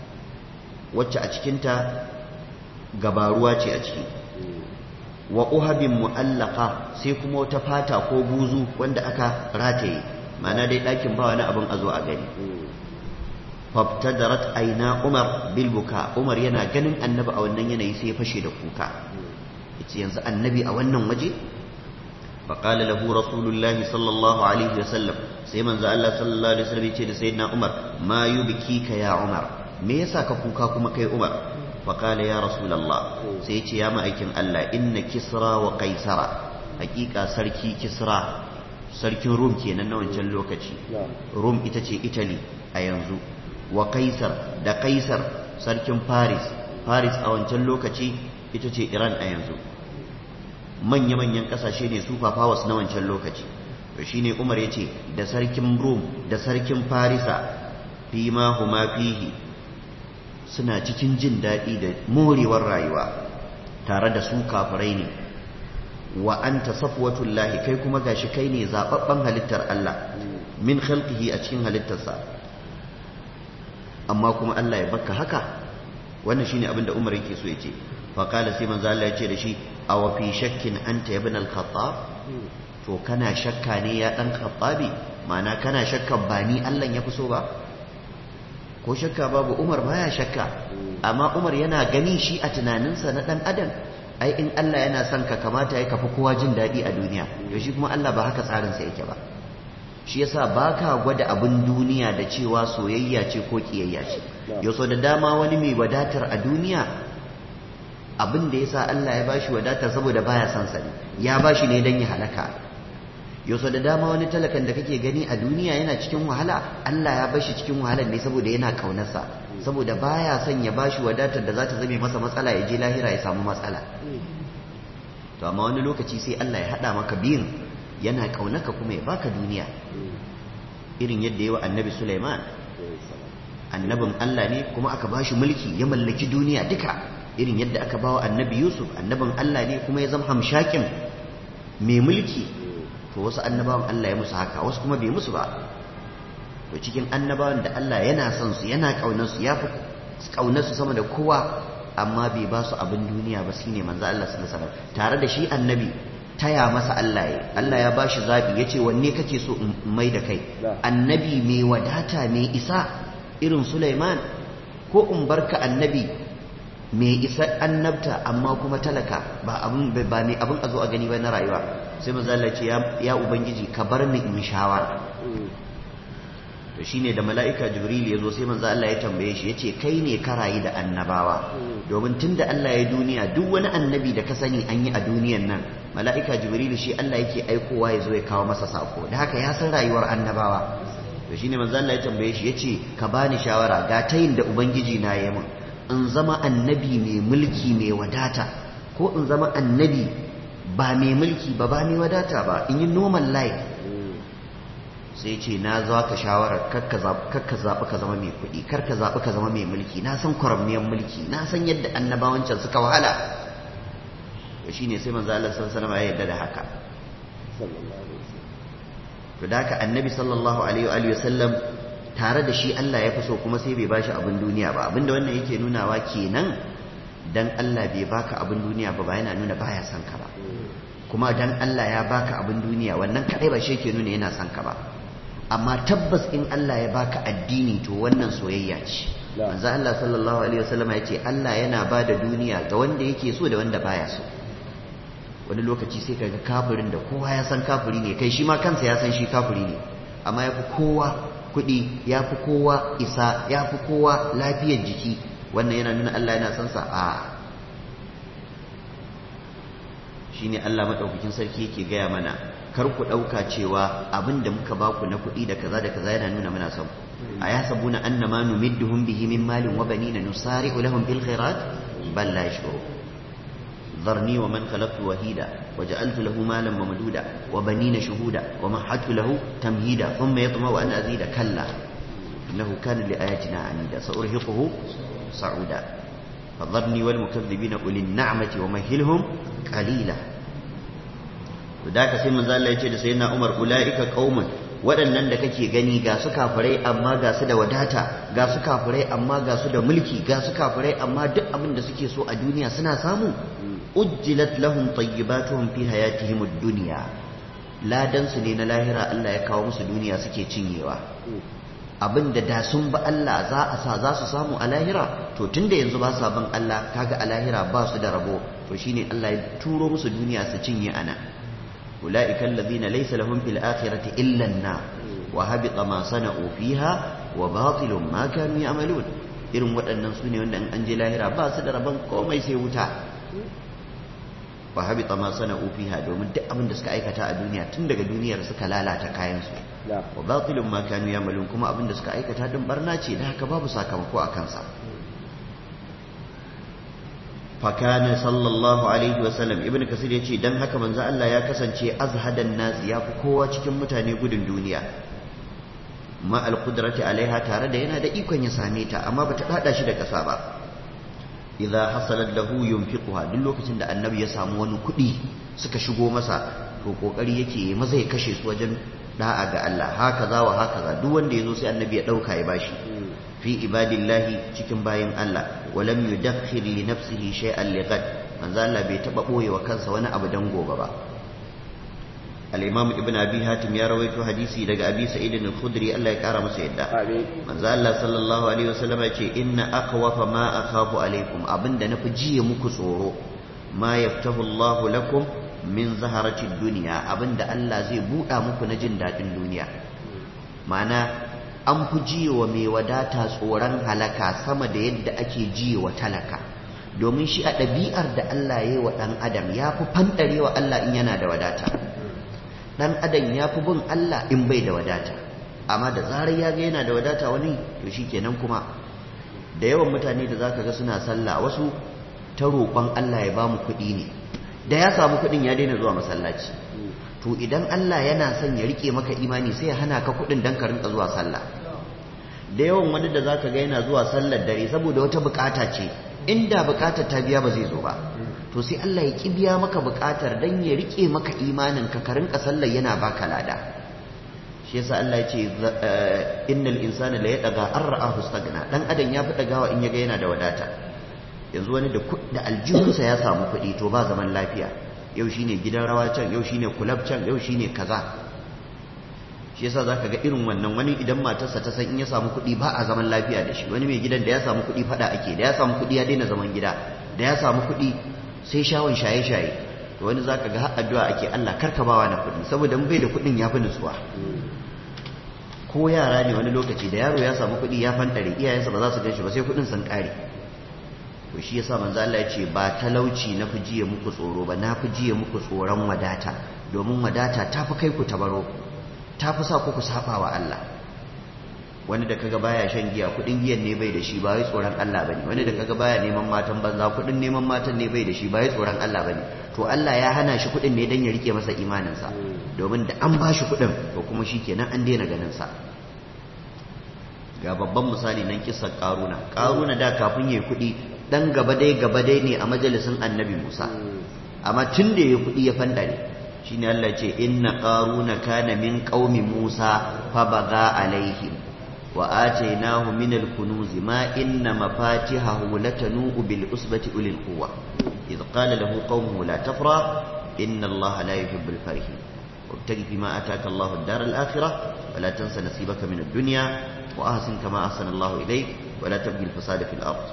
wacce a cikinta gabaruwa ce a ciki wa uhabin mu'allaka sai kuma wata fata ko buzu wanda aka rataye ma'ana dai ɗakin ba wani abin a zo a gani fabtadarat aina umar bil buka umar yana ganin annabi a wannan yanayi sai ya fashe da kuka yace yanzu annabi a wannan waje فقال له رسول الله صلى الله عليه وسلم سيمن الله صلى الله عليه وسلم يقول سيدنا عمر ما يبكيك يا عمر me yasa ka kuka kuma kai Umar فقال يا رسول الله sai yace ya ma'aikin Allah inna kisra wa qaisara hakika sarki kisra sarkin rum kenan na wancan lokaci rum ita ce italy a yanzu wa kaisar da kaisar sarkin paris paris a wancan lokaci ita ce iran a yanzu manya-manyan kasashe ne super powers na wancan lokaci to shine umar ya ce da sarkin rum da sarkin farisa fi ma huma fihi suna cikin jin daɗi da morewar rayuwa tare da su kafirai ne wa anta safwatullahi kai kuma gashi kai ne zababban halittar Allah min khalqihi a cikin halittarsa amma kuma Allah ya baka haka wannan shine abin da Umar yake so yace fa qala sai manzo Allah yace da shi aw fi shakkin anta ibn al-khattab to kana shakka ne ya dan khattabi ma'ana kana shakka ba ni Allah ya fi so ba ko shakka babu Umar baya shakka amma Umar yana gani shi a tunaninsa na dan adam ai in Allah yana son ka kamata ya kafi kowa jin daɗi a duniya to shi kuma Allah ba haka tsarinsa yake ba shi yasa baka gwada abin duniya da cewa soyayya ce ko kiyayya ce yau da dama wani mai wadatar a duniya abin da yasa Allah ya bashi wadatar saboda baya son sa ne ya bashi ne dan ya halaka yau da dama wani talakan da kake gani a duniya yana cikin wahala Allah ya bashi cikin wahalar ne saboda yana kaunarsa saboda baya son ya bashi wadatar da za ta zame masa matsala ya je lahira ya samu matsala to amma wani lokaci sai Allah ya hada maka biyun yana kaunaka kuma ya baka duniya irin yadda yawa annabi Sulaiman annabin Allah ne kuma aka bashi mulki ya mallaki duniya duka irin yadda aka bawa annabi Yusuf annabin Allah ne kuma ya zama hamshakin mai mulki to wasu annabawan Allah ya musu haka wasu kuma bai musu ba to cikin annabawan da Allah yana son su yana kaunar su yafi kaunar su sama da kowa amma bai ba su abin duniya ba shine manzo Allah sallallahu alaihi wasallam tare da shi annabi taya masa Allah ya Allah ya bashi zabi yace wanne kake so in mai da kai annabi mai wadata mai isa irin Sulaiman ko in barka annabi mai isa annabta amma kuma talaka ba abin ba mai abin a zo a gani ba na rayuwa sai manzo Allah ce ya ubangiji ka bar ni in shawara to shine da mala'ika jibril ya zo sai manzo Allah ya tambaye shi yace kai ne ka rayu da annabawa domin tunda Allah ya duniya duk wani annabi da ka sani an yi a duniyan nan mala'ika jibril shi Allah yake aikowa ya zo ya kawo masa sako da haka ya san rayuwar annabawa to shine manzo Allah ya tambaye shi yace ka bani shawara ga tayin da ubangiji na yi min in zama annabi mai mulki mai wadata ko in zama annabi ba mai mulki ba ba mai wadata ba in yi normal life sai ce na za ka shawarar kakka zaɓi ka zama mai kuɗi karka zaɓi ka zama mai mulki na san kwaramniyar mulki na san yadda annabawancan suka wahala to shi ne sai manzo Allah sallallahu alaihi ya yarda da haka to da haka annabi sallallahu alaihi wa sallam tare da shi Allah ya fi so kuma sai bai bashi abin duniya ba abinda wannan yake nunawa kenan dan Allah bai baka abin duniya ba ba yana nuna baya son ka ba kuma dan Allah ya baka abin duniya wannan kadai ba shi yake nuna yana son ka ba amma tabbas in Allah ya baka addini to wannan soyayya ce manzo Allah sallallahu alaihi wasallam ya ce Allah yana ba da duniya ga wanda yake so da wanda baya so wani lokaci sai kaga kafirin da kowa ya san kafiri ne kai shi ma kansa ya san shi kafiri ne amma ya fi kowa kuɗi ya fi kowa isa ya fi kowa lafiyar jiki wannan yana nuna Allah yana son sa a shine Allah madaukakin sarki yake gaya mana kar ku ɗauka cewa abin da muka baku na kuɗi da kaza da kaza yana nuna muna son a ya sabuna annama numidduhum bihi min malin wa banina nusari'u lahum bil khairat bal la yashkuru ذرني ومن خلقت وهيدا وجعلت له مالا ممدودا وبنين شهودا ومهدت له تمهيدا ثم يطمع أن أزيد كلا إنه كان لآياتنا عنيدا سأرهقه صعودا فذرني والمكذبين أولي النعمة ومهلهم قليلا وذاك سيما زال الله يتشهد سيدنا عمر أولئك قوم waɗannan da kake gani ga su kafirai amma ga su da wadata ga su kafirai amma ga su da mulki ga su kafirai amma duk abin da suke so a duniya suna samu ujjilat lahum tayyibatuhum fi hayatihim ad-dunya ladan su ne na lahira Allah ya kawo musu duniya suke cinyewa abinda da sun ba Allah za a sa za su samu a lahira to tunda yanzu ba sa bin Allah kaga a lahira ba su da rabo to shine Allah ya turo musu duniya su cinye ana ulaika alladhina laysa lahum fil akhirati illa an-nar wa habita ma sana'u fiha wa batilun ma kanu ya'malun irin waɗannan su ne wanda an je lahira ba su da rabon komai sai wuta wa habita ma sana'u fiha domin duk abin da suka aikata a duniya tun daga duniyar suka lalata kayan su wa batilun ma kanu yamalun kuma abin da suka aikata din barna ce da haka babu sakamako a kansa fa kana sallallahu alaihi wa sallam ibnu kasir yace dan haka manzo Allah ya kasance azhadan nas ya fi kowa cikin mutane gudun duniya ma al qudrati alaiha tare da yana da ikon ya same ta amma bata dada shi da kasa ba idza hasalat lahu yunfiquha duk lokacin da annabi ya samu wani kuɗi suka shigo masa to kokari yake maza ya kashe su wajen da'a ga Allah haka za wa haka za duk wanda ya zo sai annabi ya ɗauka ya bashi fi ibadillahi cikin bayan Allah walam yudakhir li nafsihi shay'an li ghad manzo Allah bai taba boye wa kansa wani abu dan gobe ba al-imam ibn abi hatim ya rawaito hadisi daga abi sa'id al-khudri Allah ya kara masa yadda amin manzo Allah sallallahu alaihi wasallam ya ce inna akhwafa ma akhafu alaikum abinda nafi jiye muku tsoro ma yaftahu Allah lakum min zaharatid dunya abinda Allah zai buɗa muku na jin daɗin duniya ma'ana an fi jiyewa mai wadata tsoron halaka sama da yadda ake jiyewa talaka domin shi a ɗabi'ar da Allah ya yi wa ɗan adam ya fi fanɗarewa Allah in yana da wadata ɗan adam ya fi bin Allah in bai da wadata amma da zarar ya ga yana da wadata wani to shi kenan kuma da yawan mutane da za ka ga suna sallah wasu ta roƙon Allah ya ba mu kuɗi ne da ya samu kuɗin ya daina zuwa masallaci to idan Allah yana son ya rike maka imani sai ya hana ka kuɗin dan ka rinka zuwa sallah da yawan wani da zaka ga yana zuwa sallar dare saboda wata bukata ce inda bukatar ta biya ba zai zo ba to sai Allah ya ki biya maka bukatar dan ya rike maka imanin ka ka rinka sallar yana baka lada shi yasa Allah ya ce innal insana la yadaga arra'ahu stagna dan adam ya fi dagawa in yaga yana da wadata yanzu wani da da aljihunsa ya samu kuɗi to ba zaman lafiya yau shine gidan rawa can yau shine kulab can yau shine kaza shi yasa zaka ga irin wannan wani idan matarsa ta san in ya samu kuɗi ba a zaman lafiya da shi wani mai gidan da ya samu kuɗi fada ake da ya samu kuɗi ya daina zaman gida da ya samu kuɗi sai shawon shaye shaye to wani zaka ga har addu'a ake Allah karka bawa na kuɗi saboda mun bai da kuɗin ya fi nutsuwa ko yara ne wani lokaci da yaro ya samu kuɗi ya fantare iyayensa ba za su gan shi ba sai kuɗin sun ƙare to shi yasa manzo Allah ya ce ba talauci na fi jiye muku tsoro ba na fi jiye muku tsoron wadata domin wadata ta fi kai ku tabaro ta fi sa ku ku saba wa Allah wani da kaga baya shan giya kudin giyan ne bai da shi ba wai tsoron Allah bane wani da kaga baya neman matan banza kudin neman matan ne bai da shi ba wai tsoron Allah bane to Allah ya hana shi kudin ne dan ya rike masa imaninsa domin da an ba shi kudin to kuma shikenan an daina ganin sa ga babban misali nan kissar karuna karuna da kafin yayi kudi dan gaba dai gaba dai ne a majalisin annabi Musa amma tun da ya kuɗi ya fandare shine Allah ce inna qaruna kana min qaumi Musa fa baga alaihim wa atainahu min al-kunuz ma inna mafatihahu latanu bil usbati ulil quwwa idh qala lahu qaumuhu la tafra inna Allah la yuhibbul farihin وابتغ فيما آتاك الله الدار الآخرة ولا تنس نصيبك من الدنيا وأحسن كما أحسن الله إليك ولا تبغي الفساد في الأرض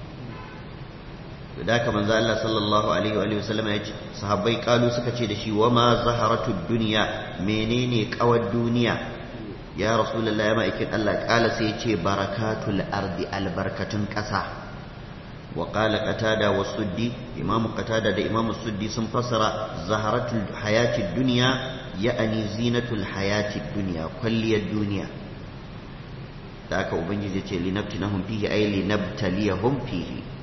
da haka manzo Allah sallallahu alaihi wa sallam ya ce sahabbai kalu suka ce da shi wa ma zaharatud dunya menene kawar duniya ya rasulullahi ma ikin Allah kala sai ya ce barakatul ardi albarkatun kasa wa qala qatada wa suddi imam qatada da imam suddi sun fassara zaharatul hayatid dunya ya'ani zinatul hayatid dunya kwalliyar duniya da haka ubangiji ya ce linabtinahum fihi ay linabtaliyahum fihi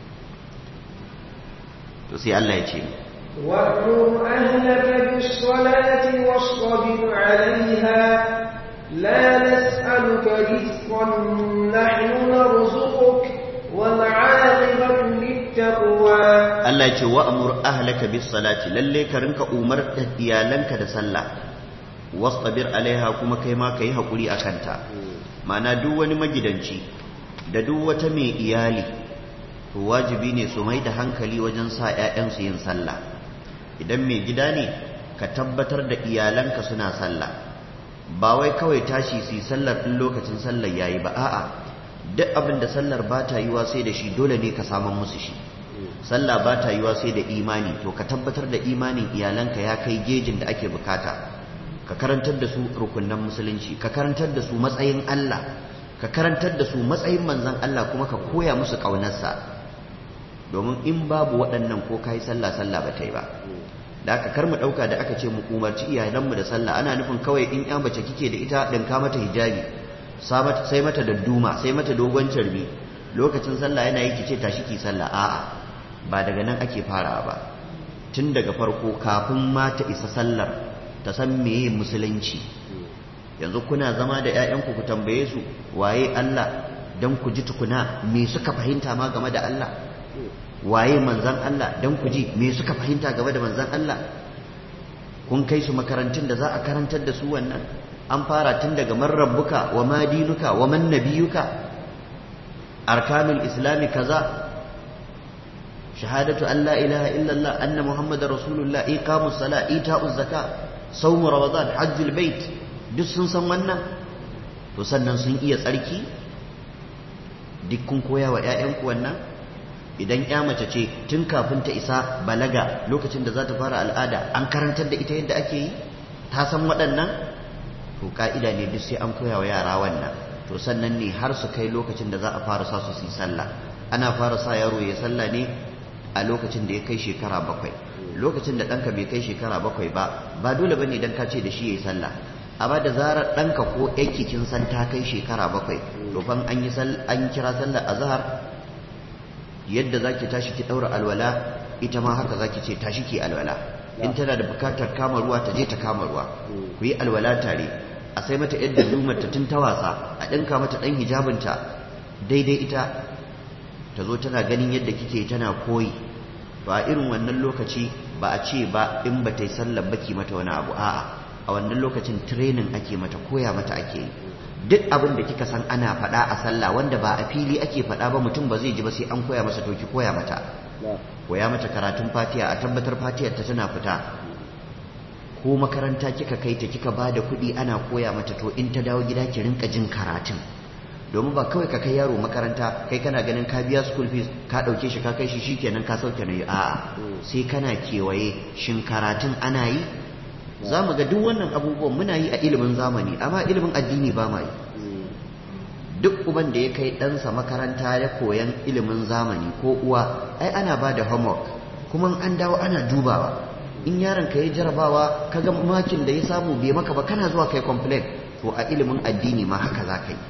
to sai Allah ya ce وَأْمُرْ أَهْلَكَ بِالصَّلَاةِ وَاصْطَبِرْ عَلَيْهَا لَا نَسْأَلُكَ رِزْقًا نَحْنُ نَرْزُقُكَ وَالْعَاقِبَةُ لِلتَّقْوَى Allah ya ce wa'mur ahlaka bis salati lalle ka rinka umar da iyalanka da sallah wastabir alaiha kuma kai ma kai hakuri akan ta ma'ana duk wani magidanci da duk wata mai iyali to wajibi ne su mai da hankali wajen sa 'ya'yansu yin sallah idan mai gida ne ka tabbatar da iyalanka suna sallah ba wai kawai tashi su yi sallar ɗin lokacin sallar yayi ba a'a duk abin da sallar ba ta yiwa sai da shi dole ne ka saman musu shi sallah ba ta yiwa sai da imani to ka tabbatar da imanin iyalanka ya kai gejin da ake bukata ka karantar da su rukunnan musulunci ka karantar da su matsayin Allah ka karantar da su matsayin manzon Allah kuma ka koya musu ƙaunarsa domin in babu waɗannan ko kai sallah sallah ba ta yi ba da aka kar mu ɗauka da aka ce mu umarci iyalanmu da sallah ana nufin kawai in ya mace kike da ita ɗinka mata hijabi sai mata dadduma sai mata dogon carbi lokacin sallah yana yi ki ce tashi ki sallah a'a ba daga nan ake farawa ba tun daga farko kafin ma ta isa sallar ta san meye musulunci yanzu kuna zama da 'ya'yanku ku tambaye su waye Allah dan ku ji tukuna me suka fahimta ma game da Allah waye manzan Allah dan ku ji me suka fahimta game da manzan Allah kun kai su makarantun da za a karantar da su wannan an fara tun daga man rabbuka wa ma dinuka wa man nabiyuka arkanul islami kaza shahadatu an la ilaha illallah anna muhammadar rasulullah iqamus sala ita'uz zaka sawmu ramadan hajjul bait duk sun san wannan to sannan sun iya tsarki duk kun koya wa ƴaƴanku wannan idan ƴa mace ce tun kafin ta isa balaga lokacin da za ta fara al'ada an karantar da ita yadda ake yi ta san waɗannan to ka'ida ne duk sai an koya wa yara wannan to sannan ne har su kai lokacin da za a fara sa su su yi sallah ana fara sa yaro ya sallah ne a lokacin da ya kai shekara bakwai lokacin da ɗanka bai kai shekara bakwai ba ba dole bane idan ka ce da shi ya yi sallah amma da zarar ɗanka ko yake kin san ta kai shekara bakwai to fa an yi an kira sallar azhar yadda zaki tashi ki daura alwala ita ma haka zaki ce tashi ki alwala in tana da bukatar kama ruwa ta je ta kama ruwa ku yi alwala tare a sai mata yadda lumar ta tun ta wasa a ɗinka mata ɗan hijabinta daidai ita ta zo tana ganin yadda kike tana koyi ba irin wannan lokaci ba a ce ba in ba ta yi sallar baki mata wani abu a'a a wannan lokacin training ake mata koya mata ake yi duk abin da kika san ana faɗa a sallah wanda ba a fili ake faɗa ba mutum ba zai ji ba sai an koya masa to ki koya mata koya mata karatun fatiha a tabbatar fatiyar ta tana fita ko makaranta kika kai ta kika ba da kuɗi ana koya mata to in ta dawo gida ki rinka jin karatun domin ba kawai ka kai yaro makaranta kai kana ganin ka biya school fees ka ɗauke shi ka kai shi shikenan ka sauke na a'a sai kana kewaye shin karatun ana yi za mu ga duk wannan abubuwan muna yi a ilimin zamani amma ilimin addini ba ma yi duk uban da ya kai ɗansa makaranta ya koyan ilimin zamani ko uwa ai ana ba da homework kuma an dawo ana dubawa in yaron ka yi jarabawa ka ga makin da ya samu bai maka ba kana zuwa kai complain to a ilimin addini ma haka za ka yi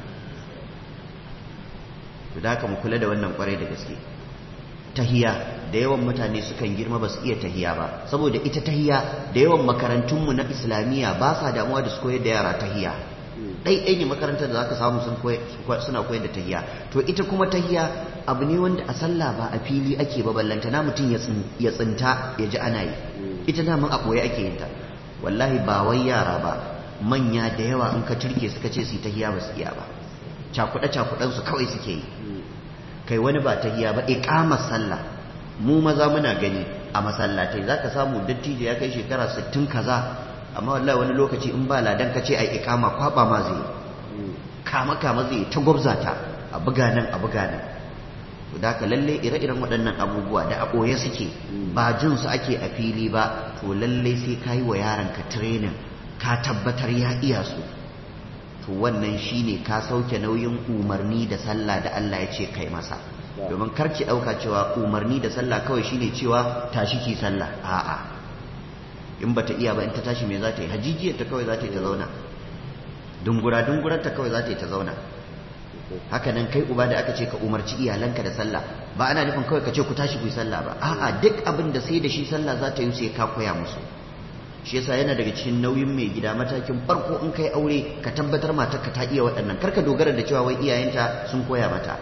to da haka mu kula da wannan kwarai da gaske tahiya da yawan mutane sukan girma ba su iya tahiya ba saboda ita tahiya da yawan makarantunmu na islamiyya ba sa damuwa da su koyar da yara tahiya ɗai ne makarantar da zaka samu suna koyar da tahiya to ita kuma tahiya abu ne wanda a sallah ba a fili ake ba ballanta na mutum ya tsinta ya ji ana yi ita daman a ɓoye ake yin ta wallahi ba wai yara ba manya da yawa in ka turke suka ce su tahiya ba su iya ba cakuɗe cakuɗen su kawai suke yi kai wani ba tahiya ba iqamar sallah mu maza muna gani a masallatai zaka samu dattijo ya kai shekara 60 kaza amma wallahi wani lokaci in ba ladan ka ce ai iqama kwaba ma zai kama kama zai ta gwabza ta a buga nan a buga nan to da ka lalle ire-iren waɗannan abubuwa da a ɓoye suke ba jin su ake a fili ba to lalle sai ka yi wa yaron ka training ka tabbatar ya iya su to wannan shine ka sauke nauyin umarni da sallah da Allah ya ce kai masa domin karki ɗauka cewa umarni da sallah kawai shine cewa tashi ki sallah a'a in bata iya ba in ta tashi me za ta yi hajijiyar ta kawai za ta yi ta zauna dungura dungurar ta kawai za ta yi ta zauna haka nan kai uba da aka ce ka umarci iyalanka da sallah ba ana nufin kawai ka ce ku tashi ku yi sallah ba a'a duk abin da sai da shi sallah za ta yi sai ka koya musu shi yasa yana daga cikin nauyin mai gida matakin farko in kai aure ka tabbatar matarka ta iya waɗannan karka dogara da cewa wai iyayenta sun koya mata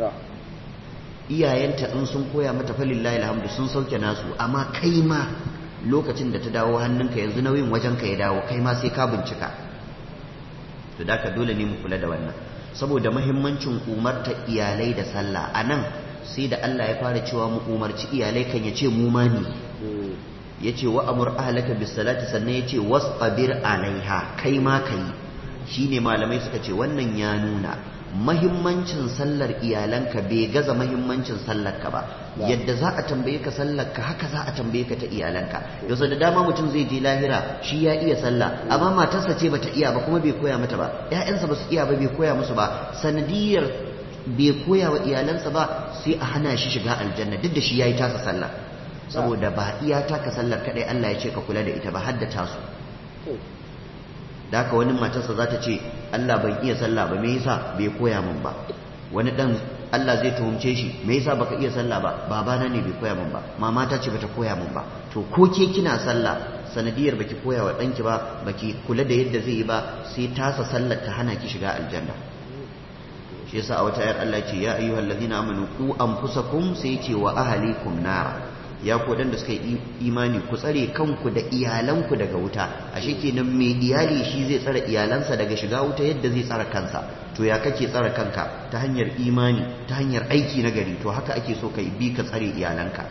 iyayenta in sun koya mata falillahi alhamdu sun sauke nasu amma kai ma lokacin da ta dawo hannunka yanzu nauyin wajen ka ya dawo kai ma sai ka bincika to da ka dole ne mu kula da wannan saboda mahimmancin umarta iyalai da sallah a nan sai da Allah ya fara cewa mu umarci iyalai kan ya ce mu ma ne ya ce wa amur ahalaka bis salati sannan ya ce wasbir alaiha kai ma kai shine malamai suka ce wannan ya nuna mahimmancin sallar iyalanka bai gaza mahimmancin sallarka ba yadda za a tambaye ka sallarka haka za a tambaye ka ta iyalanka yau da dama mutum zai je lahira shi ya iya sallah amma matarsa ce bata iya ba kuma bai koya mata ba ƴaƴansa ba su iya ba bai koya musu ba sanadiyar bai koya wa iyalansa ba sai a hana shi shiga aljanna duk da shi yayi tasa sallah saboda ba iya taka sallar kadai Allah ya ce ka kula da ita ba haddata su da haka wani matarsa za ta ce Allah ban iya sallah ba me yasa bai koya min ba wani dan Allah zai tuhumce shi me yasa baka iya sallah ba babana ne bai koya min ba mama ta ce bata koya min ba to ko ke kina sallah sanadiyar baki koya wa danki ba baki kula da yadda zai yi ba sai tasa sallar ta hana ki shiga aljanna shi yasa a wata ayar Allah ce ya ayyuhal ladina amanu ku anfusakum sai ce wa ahlikum nara ya ku da suka yi imani ku tsare kanku da iyalanku daga wuta ashe kenan mai iyali shi zai tsare iyalansa daga shiga wuta yadda zai tsare kansa to ya kake tsare kanka ta hanyar imani ta hanyar aiki na gari to haka ake so ka bi ka tsare iyalanka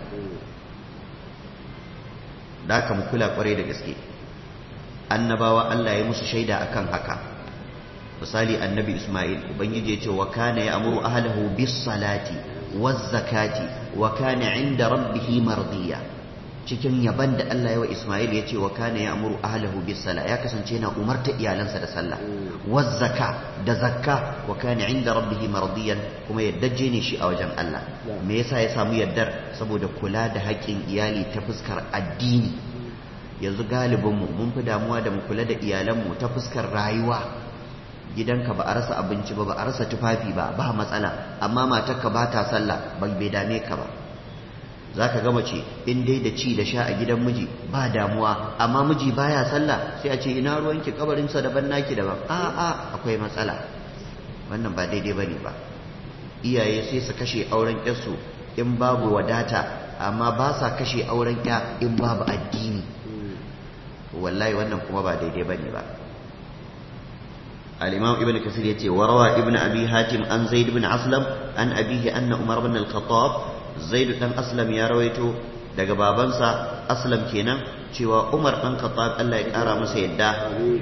da haka mu kula kwarai da gaske annabawa Allah ya musu shaida akan haka misali annabi Ismail ubangiji ya ce wa kana ya'muru ahlahu bis salati waz zakati wa kana 'inda rabbih mardiya cikin yaban da Allah ya wa Ismail ya ce wa kana ya'muru ahlahu bis sala ya kasance yana umarta iyalansa da sallah waz zaka da zakka wa kana 'inda rabbih mardiyan kuma yaddaje ne shi a wajen Allah me yasa ya samu yaddar saboda kula da haƙƙin iyali ta fuskar addini yanzu galibinmu mun fi damuwa da mu kula da iyalanmu ta fuskar rayuwa gidanka ba a rasa abinci ba ba a rasa tufafi ba ba matsala amma matarka ba ta sallah ba bai dame ka ba za ka ga mace in dai da ci da sha a gidan miji ba damuwa amma miji baya sallah sai a ce ina ruwanki kabarinsa daban naki daban a a akwai matsala wannan ba daidai bane ba iyaye sai su kashe auren yarsu in babu wadata amma ba sa kashe auren ya in babu addini wallahi wannan kuma ba daidai bane ba al-imam ibn kasir yace warawa ibn abi hatim an zaid ibn aslam an abihi anna umar ibn al-khattab zaid dan aslam ya rawaito daga babansa aslam kenan cewa umar dan khattab Allah ya kara masa yadda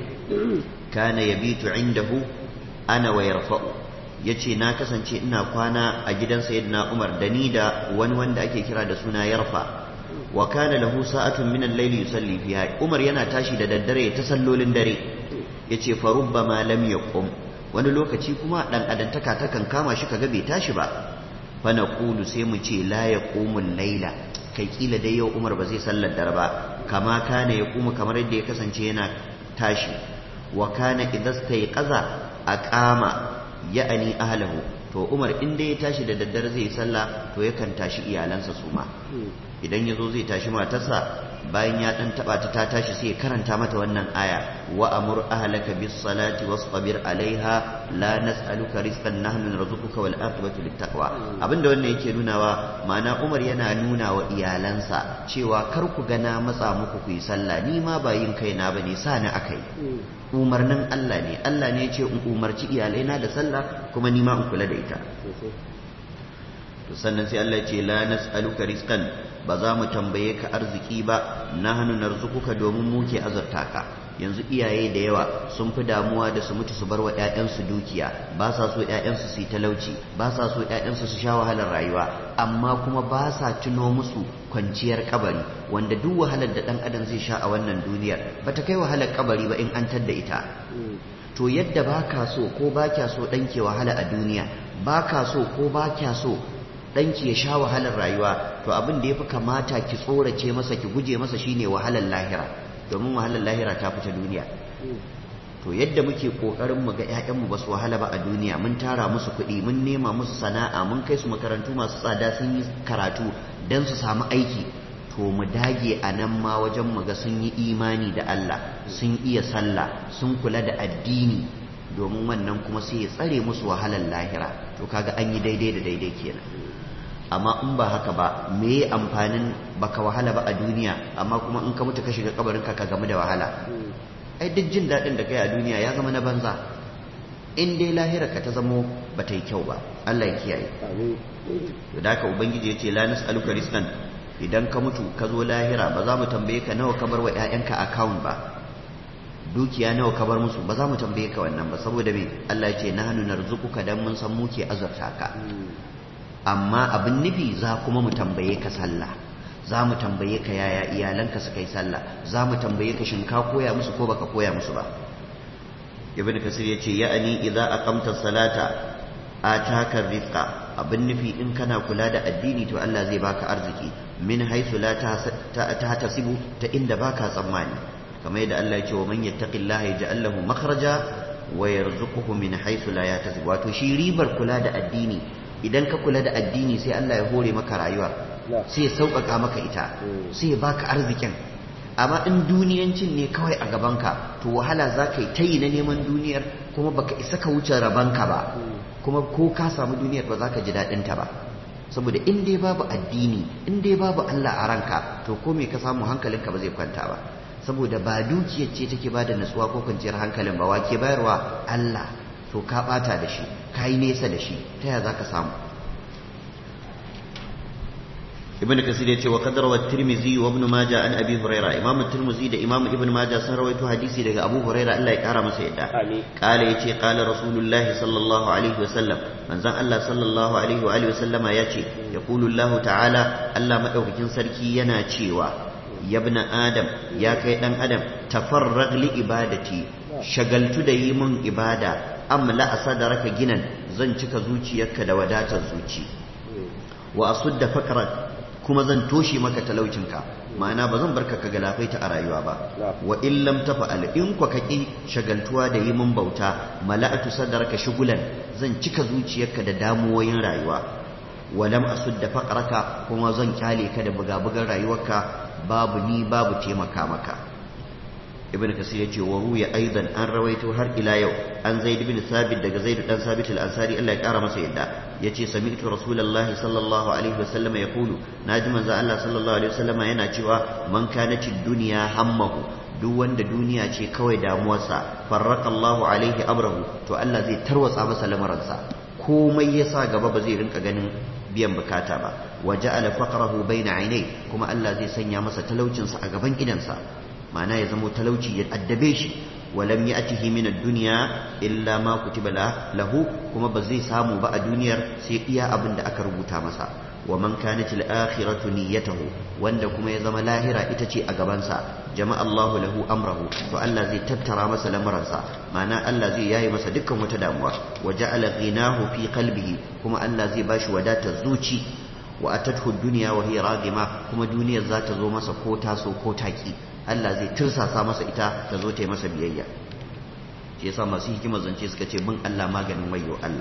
kana yabitu indahu ana wa yarfa'u yace na kasance ina kwana a gidan sayyidina umar da ni da wani wanda ake kira da suna yarfa wa kana lahu sa'atun min al-layl yusalli fiha Umar yana tashi da daddare ta sallolin dare yace fa rubbama lam yaqum wani lokaci kuma dan adantaka takan kama shi kaga bai tashi ba fa naqulu sai mu ce la yaqumul layla kai kila dai yau Umar ba zai sallar dare ba kama kana yaqumu kamar yadda ya kasance yana tashi wa kana idza stayqaza aqama ya'ani ahlahu to Umar in dai ya tashi da daddare zai yi sallah to yakan tashi iyalansa su ma idan ya zo zai tashi matarsa bayan ya dan taba ta ta tashi sai ya karanta mata wannan aya wa amur ahlaka bis salati wasbir alaiha la nas'aluka rizqan nahnu narzuquka wal aqibatu lit taqwa abinda wannan yake nunawa ma'ana Umar yana nuna wa iyalansa cewa kar ku ga na matsa muku ku yi sallah ni ma ba yin kaina bane sa ni akai umarnin Allah ne Allah ne ya ce in umarci iyalaina da sallah kuma ni ma in kula da ita sannan sai Allah ya ce la nas'aluka rizqan ba za mu tambaye ka arziki ba nahnu narzuquka domin mu ke azurta ka yanzu iyaye da yawa sun fi damuwa da su mutu su bar wa ƴaƴansu dukiya ba sa so ƴaƴansu su yi talauci ba sa so ƴaƴansu su sha wahalar rayuwa amma kuma ba sa tuno musu kwanciyar kabari wanda duk wahalar da ɗan adam zai sha a wannan duniyar ba ta kai wahalar kabari ba in an tadda ita to yadda ba ka so ko ba kya so ɗanke wahala a duniya ba ka so ko ba kya so ɗanki ya sha wahalar rayuwa to abin da ya fi kamata ki tsorace masa ki guje masa shine wahalar lahira domin wahalar lahira ta fita duniya to yadda muke kokarin mu ga ƴaƴanmu ba su wahala ba a duniya mun tara musu kuɗi mun nema musu sana'a mun kai su makarantu masu tsada sun yi karatu dan su samu aiki to mu dage a nan ma wajen mu ga sun yi imani da Allah sun iya sallah sun kula da addini domin wannan kuma sai ya tsare musu wahalar lahira to kaga an yi daidai da daidai kenan amma in ba haka ba me ya amfanin baka wahala ba a duniya amma kuma in ka mutu ka shiga kabarin ka ka gamu da wahala ai duk jin daɗin da kai a duniya ya zama na banza in dai lahira ka ta zamo ba ta yi kyau ba Allah ya kiyaye to da haka ubangiji ya ce la nas'aluka rizqan idan ka mutu ka zo lahira ba za mu tambaye ka nawa ka bar wa ƴaƴanka account ba dukiya nawa ka bar musu ba za mu tambaye ka wannan ba saboda me Allah ya ce nahnu narzuquka dan mun san muke azurta ka amma abin nufi za kuma mu tambaye ka sallah za mu tambaye ka yaya iyalanka suka yi sallah za mu tambaye ka shin ka koya musu ko baka koya musu ba ibn kasir ya ce ya'ani idza aqamta salata ataka rizqa abin nufi in kana kula da addini to Allah zai baka arziki min haythu la tahtasibu ta inda baka tsammani kamar yadda Allah ya ce wa man yattaqillaha yaj'al lahu makhraja wa yarzuquhu min haythu la yahtasib wato shi ribar kula da addini idan ka kula da addini sai Allah ya hore maka rayuwa sai ya sauƙaƙa maka ita sai ya baka arzikin amma in duniyancin ne kawai a gabanka to wahala za ka yi ta yi na neman duniyar kuma baka isa ka wuce rabanka ba kuma ko ka samu duniyar ba za ka ji daɗinta ba saboda in dai babu addini in dai babu Allah a ranka to ko me ka samu hankalinka ba zai kwanta ba saboda ba dukiyar ce take bada nutsuwa ko kwanciyar hankalin ba wake bayarwa Allah to ka bata da shi ka yi nesa da shi ta yaya zaka samu ibn kasir yace wa qadara wa tirmizi wa ibn majah an abi huraira imam tirmizi da imam ibn majah sun rawaito hadisi daga abu huraira Allah ya kara masa yadda qala yace qala rasulullahi sallallahu alaihi wasallam manzon Allah sallallahu alaihi wa alihi wasallama yace yaqulu Allah ta'ala Allah madaukakin sarki yana cewa yabna adam ya kai dan adam tafarrag li ibadati shagaltu da yi mun ibada amla asadaraka ginan zan cika zuciyarka da wadatar zuci wa asudda fakrak kuma zan toshe maka talaucinka ma'ana ba zan barka ka galafaita a rayuwa ba wa in lam tafa'al in kwa kaki shagaltuwa da yi mun bauta mala'atu sadaraka shugulan zan cika zuciyarka da damuwoyin rayuwa wa lam asudda faqraka kuma zan kyale ka da bugabugan rayuwarka babu ni babu taimaka maka ibn kasir yace wa ruya aidan an rawaito har ila yau an zaid ibn sabit daga zaid dan sabit al-ansari Allah ya kara masa yadda yace sami'tu rasulullahi sallallahu alaihi wasallam yaqulu naji manzo Allah sallallahu alaihi wasallam yana cewa man kanati dunya hammahu duk wanda duniya ce kawai damuwarsa farraqallahu alaihi amrahu to Allah zai tarwatsa masa lamaransa komai yasa gaba ba zai rinka ganin biyan bukata ba wa ja'ala faqrahu baina ainai kuma Allah zai sanya masa talaucinsa a gaban idansa ma'ana ya zamo talauci ya addabe shi walam ya'tihi min ad-dunya illa ma kutiba lahu kuma ba zai samu ba a duniyar sai iya abin da aka rubuta masa wa man kanat al-akhiratu niyyatuhu wanda kuma ya zama lahira ita ce a gabansa jama'a Allahu lahu amrahu to Allah zai tattara masa lamuransa ma'ana Allah zai yayi masa dukkan wata damuwa wa ja'ala ghinahu fi qalbihi kuma Allah zai bashi wadatar zuci wa atathu ad-dunya wa hiya ragima kuma duniyar za ta zo masa ko taso ko taki Allah zai tursasa masa ita ta zo ta yi masa biyayya shi yasa masu hikimar zance suka ce bin Allah maganin wayo Allah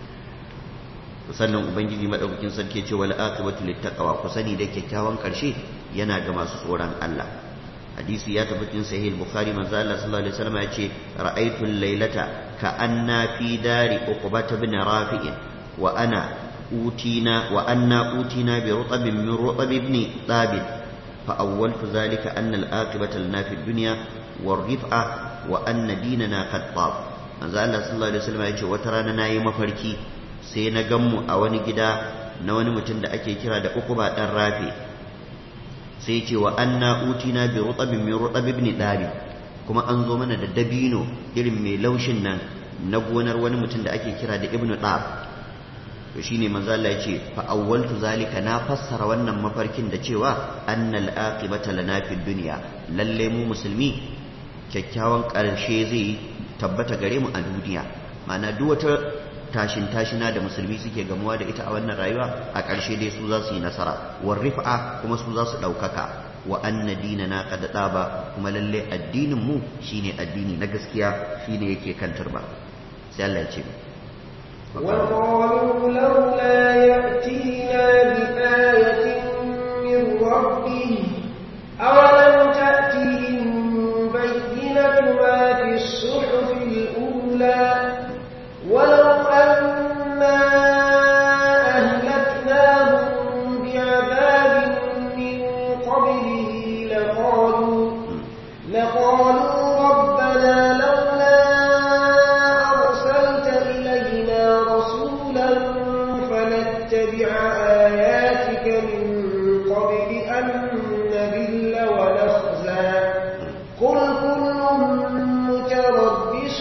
sannan ubangiji madaukakin sarki ce wal aqibatu littaqwa ku sani da kyakkyawan karshe yana ga masu tsoron Allah hadisi ya tafi cikin sahih bukhari manzo Allah sallallahu alaihi wasallam ya ce ra'aytu laylata ka anna fi dari uqbata bin rafi'in wa ana utina wa anna utina bi rutabin min rutab ibn thabit فأولت ذلك أن الآقبة لنا في الدنيا والرفعة وأن ديننا قد طاب manzo Allah sallallahu alaihi wasallam ya ce wata rana nayi mafarki sai na gammu a wani gida na wani mutum da ake kira da Uqba dan Rafi sai ya ce wa anna utina bi rutabin min rutab ibn Dabi kuma an zo mana da dabino irin mai laushin nan na gonar wani mutum da ake kira da Ibn Dab to shine manzo Allah yace fa awwaltu zalika na fassara wannan mafarkin da cewa annal aqibata lana fid dunya lalle mu musulmi kyakkyawan karshe zai tabbata gare mu a duniya ma'ana duk wata tashin tashina da musulmi suke gamuwa da ita a wannan rayuwa a ƙarshe dai su za su yi nasara war rif'a kuma su za su ɗaukaka wa anna dinana qad ba kuma lalle addinin mu shine addini na gaskiya shine yake kan turba sai Allah ya ce وقالوا لولا يأتينا بآية من ربه أولم تأتهم بينة ما في الصحف الأولى ولو أنا أهلكناهم بعذاب من قبله لقالوا لقالوا ربنا لولا أرسلت إلينا رسولا فنتبع آياتك من قبل أن نذل ونخزى قل كل متربص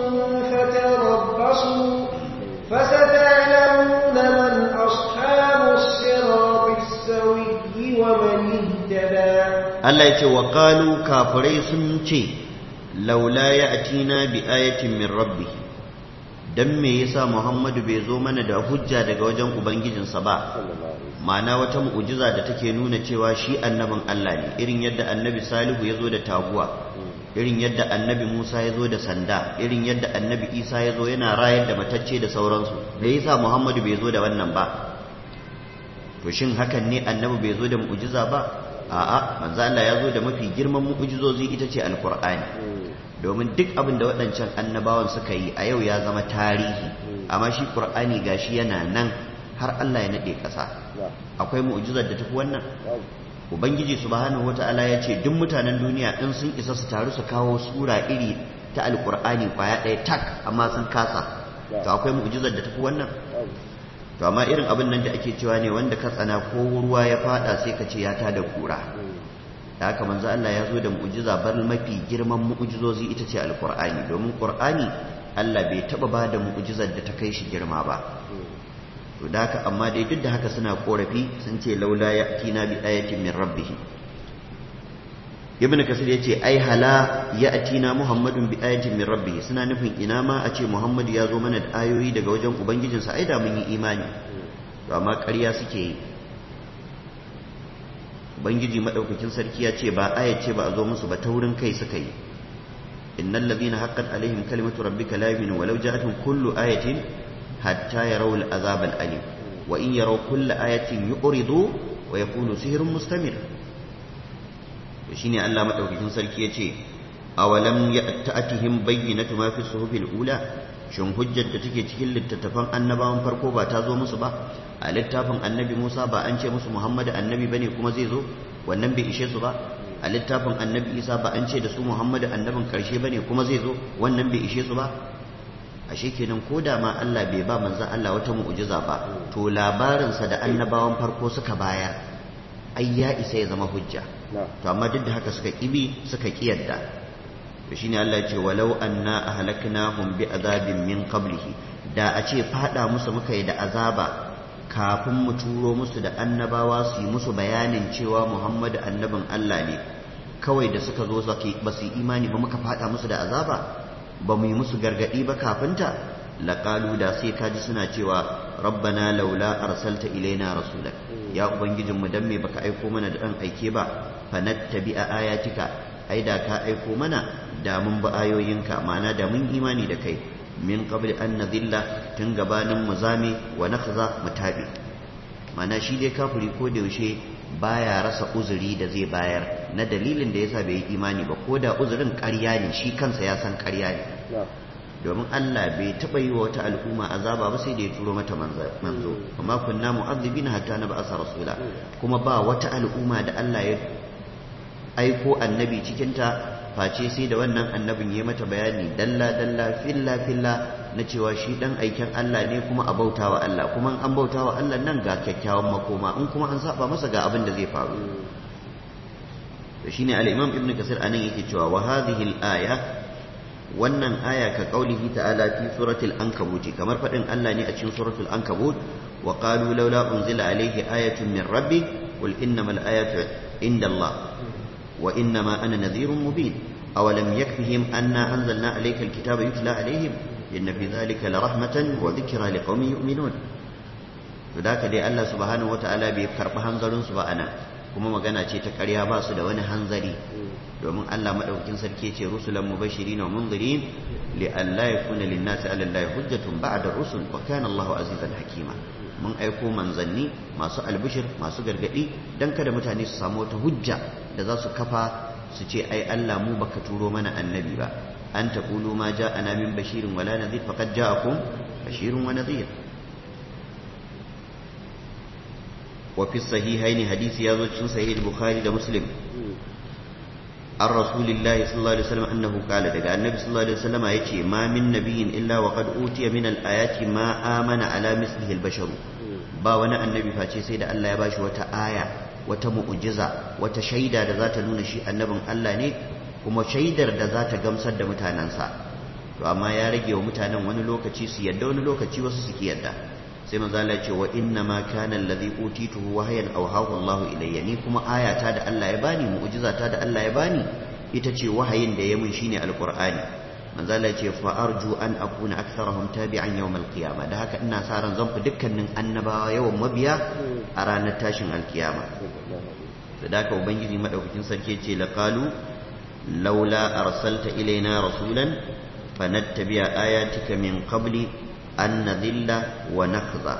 فتربصوا فستعلمون من أصحاب الصراط السوي ومن اهتدى Allah ya ce wa qalu kafirai sun ce laula ya'tina bi ayatin min rabbih dan me yasa Muhammadu bai zo mana da hujja daga wajen ubangijinsa ba ma'ana wata mu'jiza da take nuna cewa shi annabin Allah ne irin yadda annabi Salihu ya zo da taguwa irin yadda annabi Musa ya zo da sanda irin yadda annabi Isa ya zo yana rayar da matacce da sauransu me yasa Muhammadu bai zo da wannan ba to shin hakan ne annabi bai zo da mu'jiza ba a'a manzo Allah ya zo da mafi girman mu'jizozi ita ce alqur'ani domin duk abin da waɗancan annabawan suka yi a yau ya zama tarihi amma shi qur'ani gashi yana nan har Allah ya nade ƙasa akwai mu'jizar da tafi wannan ubangiji subhanahu wata'ala ya ce duk mutanen duniya in sun isa su taru su kawo sura iri ta alkur'ani kwaya ɗaya tak amma sun kasa to akwai mu'jizar da tafi wannan to amma irin abin nan da ake cewa ne wanda ka tsana ko ruwa ya fada sai ka ce ya tada kura da haka manzo Allah ya zo da mu'jiza bar mafi girman mu'jizozi ita ce alkur'ani domin qur'ani Allah bai taba ba da mu'jizar da ta kai shi girma ba to da haka amma dai duk da haka suna korafi sun ce laula ya'tina bi ayatin min rabbih ibn kasir yace ai hala ya'tina muhammadun bi ayatin min rabbih suna nufin ina ma a ce muhammad ya zo mana da ayoyi daga wajen ubangijinsa ai da mun yi imani to amma ƙarya suke yi ubangiji madaukakin sarki ya ce ba ayat ce ba a zo musu ba taurin kai suka yi innal ladhina haqqat alaihim kalimatu rabbika la yu'minu walau ja'atuhum kullu ayatin hatta yarawu al'azab al'alim wa in yaraw kulla ayatin yu'ridu wa yaqulu sihrun mustamir to shine Allah madaukakin sarki yace awalam ya'ta'atihim bayyinatu ma fi suhufil ula shin hujjar da take cikin littattafan annabawan farko ba ta zo musu ba a littafin annabi Musa ba an ce musu Muhammadu annabi bane kuma zai zo wannan bai ishe su ba a littafin annabi Isa ba an ce da su Muhammadu annabin karshe bane kuma zai zo wannan bai ishe su ba ashe kenan ko da ma Allah bai ba manzon Allah wata mu'jiza ba to labarinsa da annabawan farko suka bayar ai ya isa ya zama hujja to amma duk da haka suka kibi suka kiyarda to shine Allah ya ce walau anna ahlaknahum bi azabin min qablihi da a ce fada musu muka yi da azaba kafin mu turo musu da annabawa su yi musu bayanin cewa Muhammadu annabin Allah ne kawai da suka zo ba su imani ba muka fada musu da azaba ba mu yi musu gargadi ba kafinta laƙalu da sai kaji suna cewa rabbana laula arsalta ilaina rasulak ya ubangijinmu dan me baka aiko mana da dan aike ba fanattabi a ayatika ai da ka aiko mana da mun bi ayoyinka ma'ana da mun imani da kai min qabli an nadilla tun gabanin mu zame wa nakhza mu tabi ma'ana shi dai kafiri ko da yaushe baya rasa uzuri da zai bayar na dalilin da yasa bai yi imani ba ko da uzurin ƙarya ne shi kansa ya san ƙarya ne domin Allah bai taɓa yi wa wata al'umma azaba ba sai da ya turo mata manzo amma kunna mu'azzibina hatta na ba'asa rasula kuma ba wata al'umma da Allah ya aiko annabi cikinta face sai da wannan annabin ya mata bayani dalla dalla filla filla na cewa shi dan aikin Allah ne kuma a bautawa Allah kuma an bautawa Allah nan ga kyakkyawan makoma in kuma an saba masa ga abin da zai faru to shine al-Imam Ibn Kasir anan yake cewa wa hadhihi al-aya wannan aya ka qaulihi ta'ala fi suratul ankabut kamar fadin Allah ne a cikin suratul ankabut wa qalu laula unzila alayhi ayatun min rabbi qul innamal ayatu inda Allah wa innama ana nadhirun mubin awalam yakfihim anna anzalna alayka al-kitaba yutla alayhim inna fi dhalika la rahmatan wa dhikra liqaumin yu'minun to da dai Allah subhanahu wata'ala bai karbi hanzarin su ba ana kuma magana ce ta ƙarya ba su da wani hanzari domin Allah madaukakin sarki ce rusulan mubashirin wa munzirin li alla yakuna lin-nasi 'ala Allahi hujjatun ba'da rusul wa kana Allahu azizan hakima mun aiko manzanni masu albishir masu gargadi dan kada mutane su samu wata hujja da za su kafa su ce ai Allah mu baka turo mana annabi ba an taqulu ma ja'ana min bashirin wala nadhir faqad ja'akum bashirun wa nadhir وفي الصحيحين حديث يازو cikin sahih البخاري da muslim an rasulillahi sallallahu alaihi wasallam annahu qala daga annabi sallallahu alaihi wasallam yace ma min nabiyyin illa wa qad utiya min al-ayati ma amana ala mislihi al-bashar ba wani annabi face sai da Allah ya bashi wata aya wata mu'jiza wata shaida da za ta nuna shi annabin Allah ne kuma shaidar da za ta gamsar da mutanensa to amma ya rage wa mutanen wani lokaci su yadda wani lokaci wasu suke yadda sai manzo Allah ce wa inna ma kana allazi utituhu wahyan awhahu Allah ilayya ni kuma ayata da Allah ya bani mu'jizata da Allah ya bani ita ce wahayin da ya mun shine alqur'ani manzo Allah ce fa arju an akuna aktharahum tabi'an yawm alqiyamah da haka ina sa ran zan fi dukkanin annabawa yawan mabiya a ranar tashin alkiyama da haka ubangiji madaukakin sarki ce laqalu laula arsalta ilaina rasulan fanattabi'a ayatika min qabli an nadilla wa nakhza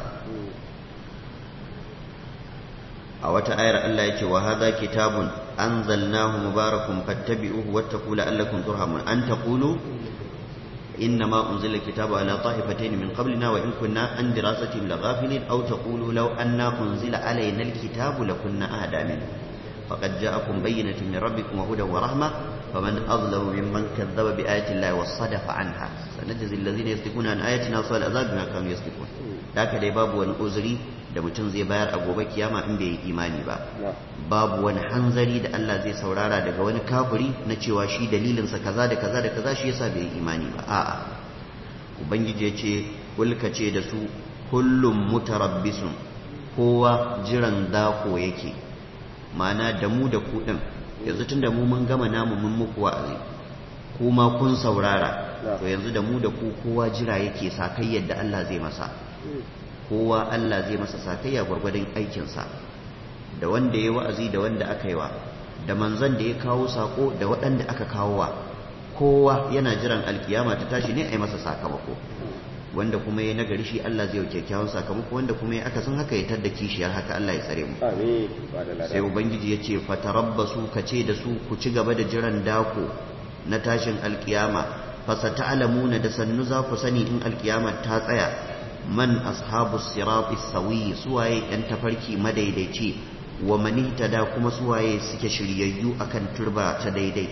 a wata ayar Allah ya ce wa hadha kitabun anzalnahu mubarakun fattabi'uhu wattaqu la'allakum turhamun an taqulu إنما أنزل الكتاب على طائفتين من قبلنا وإن كنا عن دراستهم لغافلين أو تقولوا لو أنا أنزل علينا الكتاب لكنا أهدى منه فقد جاءكم بينة من ربكم وهدى ورحمة فمن أظلم ممن كذب بآيات الله وصدف عنها سنجزي الذين يصدقون عن آياتنا وصال العذاب بما كانوا يصدقون ذاك dai babu wani uzuri da mutum zai bayar a gobe kiyama in bai yi imani ba babu wani hanzari da Allah zai saurara daga wani kafiri na cewa shi dalilinsa kaza da kaza da kaza shi yasa bai yi imani ba a'a ubangiji ya ce kulka ce da su kullum mutarabbisun kowa jiran dako yake mana da mu da ku din yanzu tunda mu mun gama namu mun muku wa'azi kuma kun saurara to yanzu da mu da ku kowa jira yake sakai yadda Allah zai masa kowa Allah zai masa sakayya gwargwadon aikinsa da wanda ya wa'azi da wanda aka yi wa da manzon da ya kawo sako da waɗanda aka kawo wa kowa yana jiran alkiyama ta tashi ne a yi masa sakamako wanda kuma ya nagari shi Allah zai yi kyakkyawan sakamako wanda kuma ya akasin haka ya tadda kishiyar haka Allah ya tsare mu sai ubangiji ya ce fatarabbasu ka ce da su ku ci gaba da jiran dako na tashin alkiyama fasata'lamuna da sannu za ku sani in alkiyama ta tsaya man ashabu sirati sawi suwaye yan tafarki madaidaici wa mani da kuma suwaye suke shiryayyu akan turba ta daidai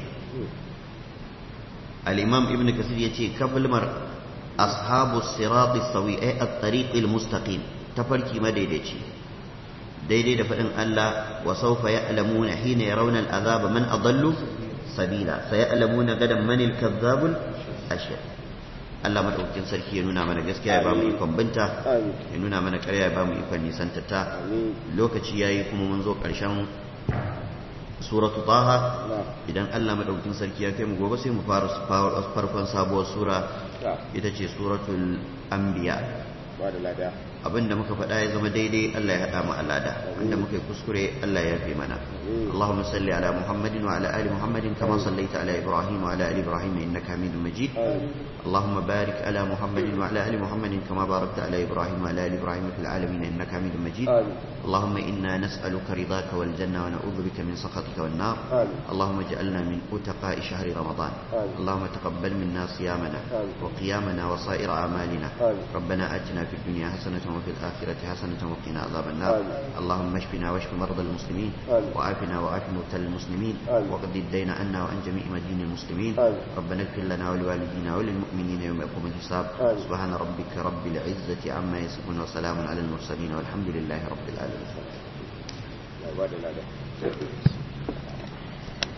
al-imam ibn kasir yace kafilmar ashabu sirati sawi ay at-tariq al-mustaqim tafarki madaidaici daidai da fadin Allah wa sawfa ya'lamuna hina yarawna al-azaba man adallu sabila sayalamuna gadan man al-kazzab al-ashir Allah madaukakin sarki ya nuna mana gaskiya ya bamu ikon binta ya nuna mana ƙarya ya bamu ikon nisanta ta lokaci yayi kuma mun zo ƙarshen suratu taha idan Allah madaukakin sarki ya kai mu gobe sai mu fara farkon sabuwar sura ita ce suratul anbiya abinda muka faɗa ya zama daidai Allah ya haɗa mu alada wanda muka yi kuskure Allah ya fi mana Allahumma salli ala Muhammadin wa ala ali Muhammadin kama sallaita ala Ibrahim wa ala ali Ibrahim innaka Hamidum Majid Allahumma barik ala Muhammadin wa ala ali Muhammadin kama barakta ala Ibrahim wa ala ali Ibrahim fil alamin innaka Hamidum Majid Allahumma inna nas'aluka ridaka wal janna wa na'udhu bika min sakhatika wan nar Allahumma ij'alna min utaqa'i shahri Ramadan Allahumma taqabbal minna siyamana wa qiyamana wa sa'ir a'malina ربنا آتنا في الدنيا حسنة وفي الآخرة حسنة وقنا عذاب النار اللهم اشفنا واشف مرضى المسلمين وعافنا وعاف موتى المسلمين وقد الدين عنا وعن جميع مدين المسلمين ربنا اغفر لنا ولوالدينا وللمؤمنين يوم يقوم الحساب سبحان ربك رب العزة عما يصفون وسلام على المرسلين والحمد لله رب العالمين